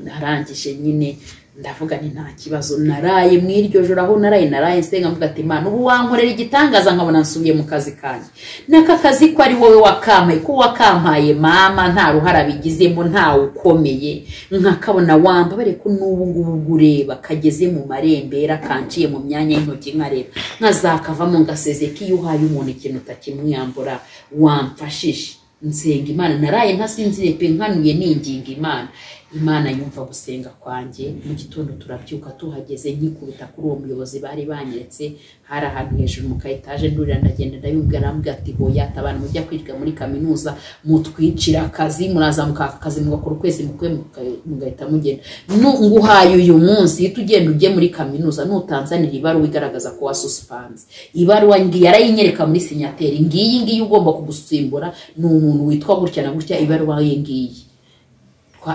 A: narangije nyine ndavuga ni nta kibazo naraye mu iryo joro aho naraye naraye nsenga mvuga ati imana ubu wankorera igitangaza nkabona nsubiye mu kazi kanjye n'aka kazi ko ari wowe wakampaye ko wakampaye mama nta ruhara bigizemo ntawe ukomeye nkakabona wambabare ko n'ubu ngubu ubwo ureba kageze mu marembera kanciye mu myanya y'intoki nkareba nkazakavamo ngaseze ko iyo uhaye umuntu ikintu utakimwiyambura wamfashije nsenga imana naraye ntasinzire pe nkanuye ninginga imana imana yumva gusenga kwanjye mu gitondo turabyuka tuhageze nkikubita kuri uwo muyobozi bari banyeretse hari ahantu hejuru mu kayetaje ndurira ndagenda ndayumvira arambwira ati hoya abantu mujya kwiga muri kaminuza mutwicira akazi murazamuka akazi mugakora ukwezi mukwe mugahita mugenda nguhaye uyu munsi uhita ugenda ujye muri kaminuza nutanzanira ibaruwa igaragaza ko wasusipanze ibaruwa yarayinyereka muri sinyateri ngiyi ngiyi ugomba kugusimbura ni umuntu witwa gutya na gutya ibaruwa ye ngiyi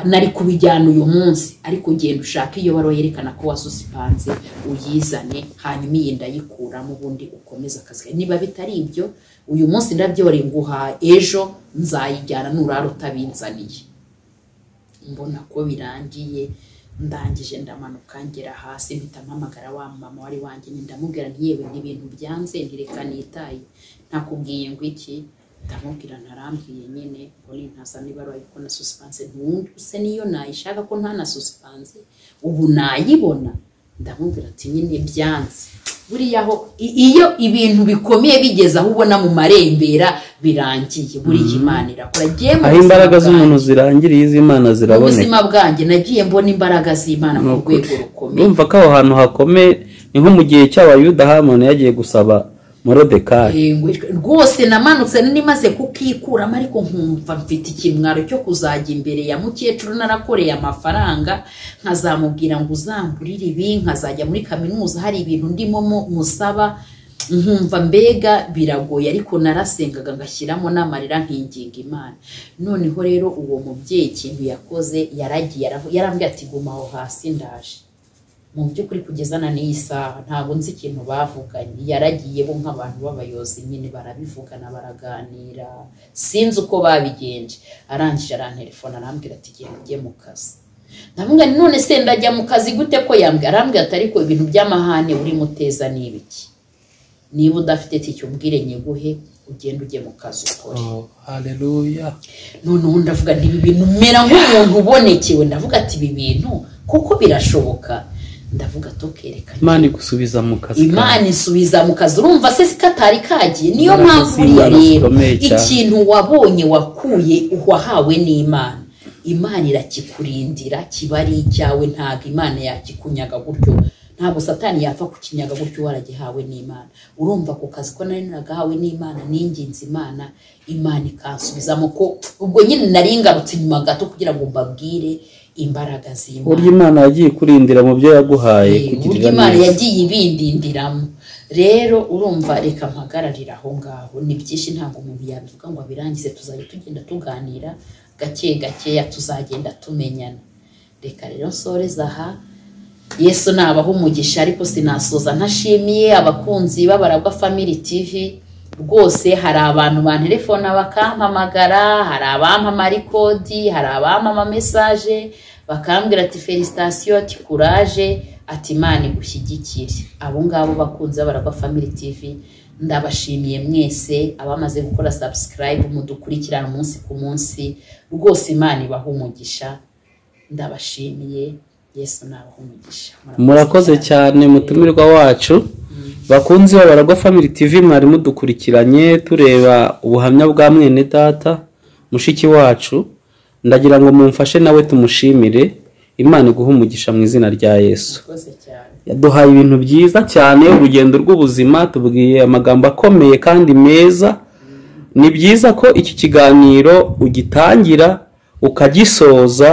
A: nari kubijyana uyu munsi ariko genda ushaka iyo baruwa yerekana ko wasusipanze uyizane hanyuma iyi ndayikuramo ubundi ukomeze akazi niba bitari ibyo uyu munsi ndabyore nguha ejo nzayijyana nurara utabinzaniye mbona ko birangiye ndangije ndamanuka ngera hasi mpita mpamagara wa mama wari wanjye ndamubwira ntiyewe n'ibintu byanze ntireka nitaye ntakubwiye ngo iki ndamubwira ntarambwiye nyine mbone ntazana ibaruwa yuko na susipanse ntuse niyo nayishaka ko ntana susipanse ubu nayibona ndamubwira ati nyine byanze buriya aho iyo ibintu bikomeye bigeze aho ubona mu marembera birangiye buriya imana irakora
B: aho imbaraga z'umuntu zirangiriye iz'imana ziraboneka
A: ubuzima bwanjye nagiye mbona imbaraga z'imana ku rwego rukomeye
B: urumva ko aho hantu hakomeye ni nko mu gihe cy'abayuda hamoni yagiye gusaba morodekari
A: rwose namanutse nimaze kukikuramo ariko nkumva mfite ikimwaro cyo kuzajya imbere ya mukecuru narakoreye amafaranga nkazamubwira ngo uzamburire ibi nkazajya muri kaminuza hari ibintu ndimo musaba nkumva mbega biragoye ariko narasengaga ngashyiramo n'amarira nkinginga imana noneho rero uwo mubyeyi ikintu yakoze yaragiye yarambwira ati guma aho hasi ndaje mu by'ukuri kugeza na n'iyi saha ntabwo nzi ikintu bavuganye yaragiye bo nk'abantu b'abayobozi nyine barabivugana baraganira sinzi uko babigenje arangije arantelefona arambwira ati igihe njye mu kazi ndavuga ngo none se ndajya mu kazi gute ko yambwira arambwira ati ariko ibintu by'amahane uri muteza ni ibiki niba udafite tike ubwire nyiguhe ugenda ujye mu kazi ukore
B: haleluya
A: noneho ndavuga nti ibi bintu umera nk'umuntu ubonekewe ndavuga ati ibi bintu kuko birashoboka ndavuga tukerekanye
B: imana igusubiza mu kazi kawe.
A: imana isubiza mu kazi urumva se si katari kagiye niyo
B: Imbaraga
A: mpamvu uriya
B: z'Imana
A: rero
B: zikomeye cyane.
A: ikintu wabonye wakuye wahawe n'imana imana irakikurindira kiba ari icyawe ntabwo imana yakikunyaga gutyo ntabwo satani yapfa kukinyaga gutyo waragihawe n'imana urumva ku kazi ko nari nagahawe n'imana n'ingenzi imana imana ikansubizamo ko ubwo nyine nari ngarutse inyuma gato kugira ngo mbabwire imbaraga z'imana
B: uburyo imana yagiye ikurindira mu byo yaguhaye
A: Eh, uburyo
B: kugirira
A: imana
B: neza
A: yagiye ibindindiramo rero urumva reka mpagararire aho ngaho ni byinshi ntabwo umuntu yabivuga ngo abirangize tuzajya tugenda tuganira gake gakeya tuzagenda tumenyana reka rero nsoreza aha yesu nabaha umugisha ariko sinasoza ntashimiye abakunzi b'abaragwa family tv rwose hari abantu banterefona bakampamagara hari abampamara ikodi hari abampama mesaje bakambwira ati felisitasiyo ati kuraje ati imana igushyigikire abo ngabo bakunzi b'abaragwa family tv ndabashimiye mwese abamaze gukora subscribe mudukurikirana umunsi ku munsi rwose imana ibaha umugisha ndabashimiye yesu nabaha umugisha
B: murakoze cyane mutumirwa wacu bakunzi b'abaragwa family tv mwari mudukurikiranye tureba ubuhamya bwa mwene data mushiki wacu ndagira ngo mumfashe nawe tumushimire imana iguhe umugisha mu izina rya yesu
A: murakoze cyane
B: yaduhaye ibintu byiza cyane urugendo rw'ubuzima tubwiye amagambo akomeye kandi meza ni byiza ko iki kiganiro ugitangira ukagisoza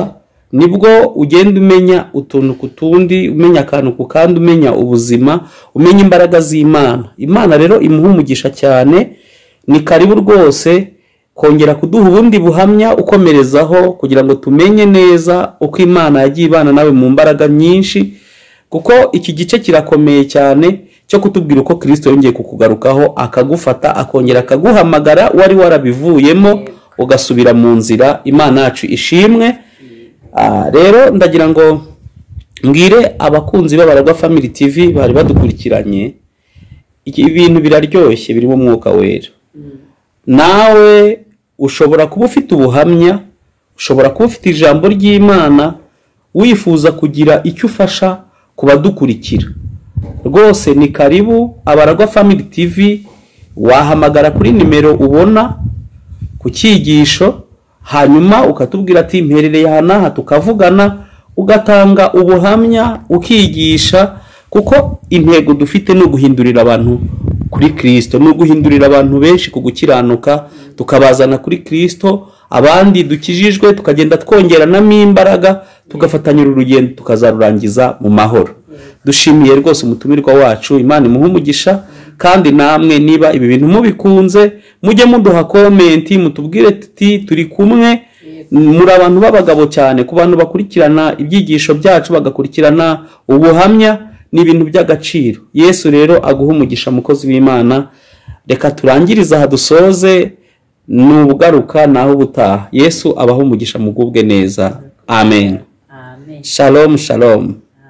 B: nibwo ugenda umenya utuntu ku tundi umenya akantu ku kandi umenya ubuzima umenya imbaraga z'imana imana rero imuha umugisha cyane ni karibu rwose kongera kuduha ubundi buhamya ukomerezaho kugira ngo tumenye neza uko imana yagiye ibana nawe mu mbaraga nyinshi kuko iki gice kirakomeye cyane cyo kutubwira uko kirisito yongeye kukugarukaho akagufata akongera akaguhamagara wari warabivuyemo ugasubira mu nzira imana yacu ishimwe Ah, rero ndagira ngo mbwire abakunzi b'abaragwa family tv bari badukurikiranye iki- ibintu biraryoshye birimo umwuka wera nawe ushobora kuba ufite ubuhamya ushobora kuba ufite ijambo ry'imana wifuza kugira icyo ufasha ku badukurikira rwose ni karibu abaragwa family tv wahamagara kuri nimero ubona ku cyigisho hanyuma ukatubwira ati mperereye aha n'aha tukavugana ugatanga ubuhamya ukigisha kuko intego dufite ni uguhindurira abantu kuri kirisito ni uguhindurira abantu benshi ku gukiranuka tukabazana kuri kirisito abandi dukijijwe tukagenda twongeranamo imbaraga tugafatanya uru rugendo tukazarurangiza mu mahoro dushimiye rwose umutumirwa wacu imana imuhe umugisha kandi namwe niba ibi bintu mubikunze mujye muduha komenti mutubwire tuti turi kumwe muri abantu b'abagabo cyane ku bantu bakurikirana ibyigisho byacu bagakurikirana ubuhamya ni ibintu by'agaciro yesu rero aguha umugisha mukozi w'imana reka turangirize aha dusoze ni ubugaruka naho ubutaha yesu abaha umugisha mugubwe neza amen
A: amen
B: shalom shalom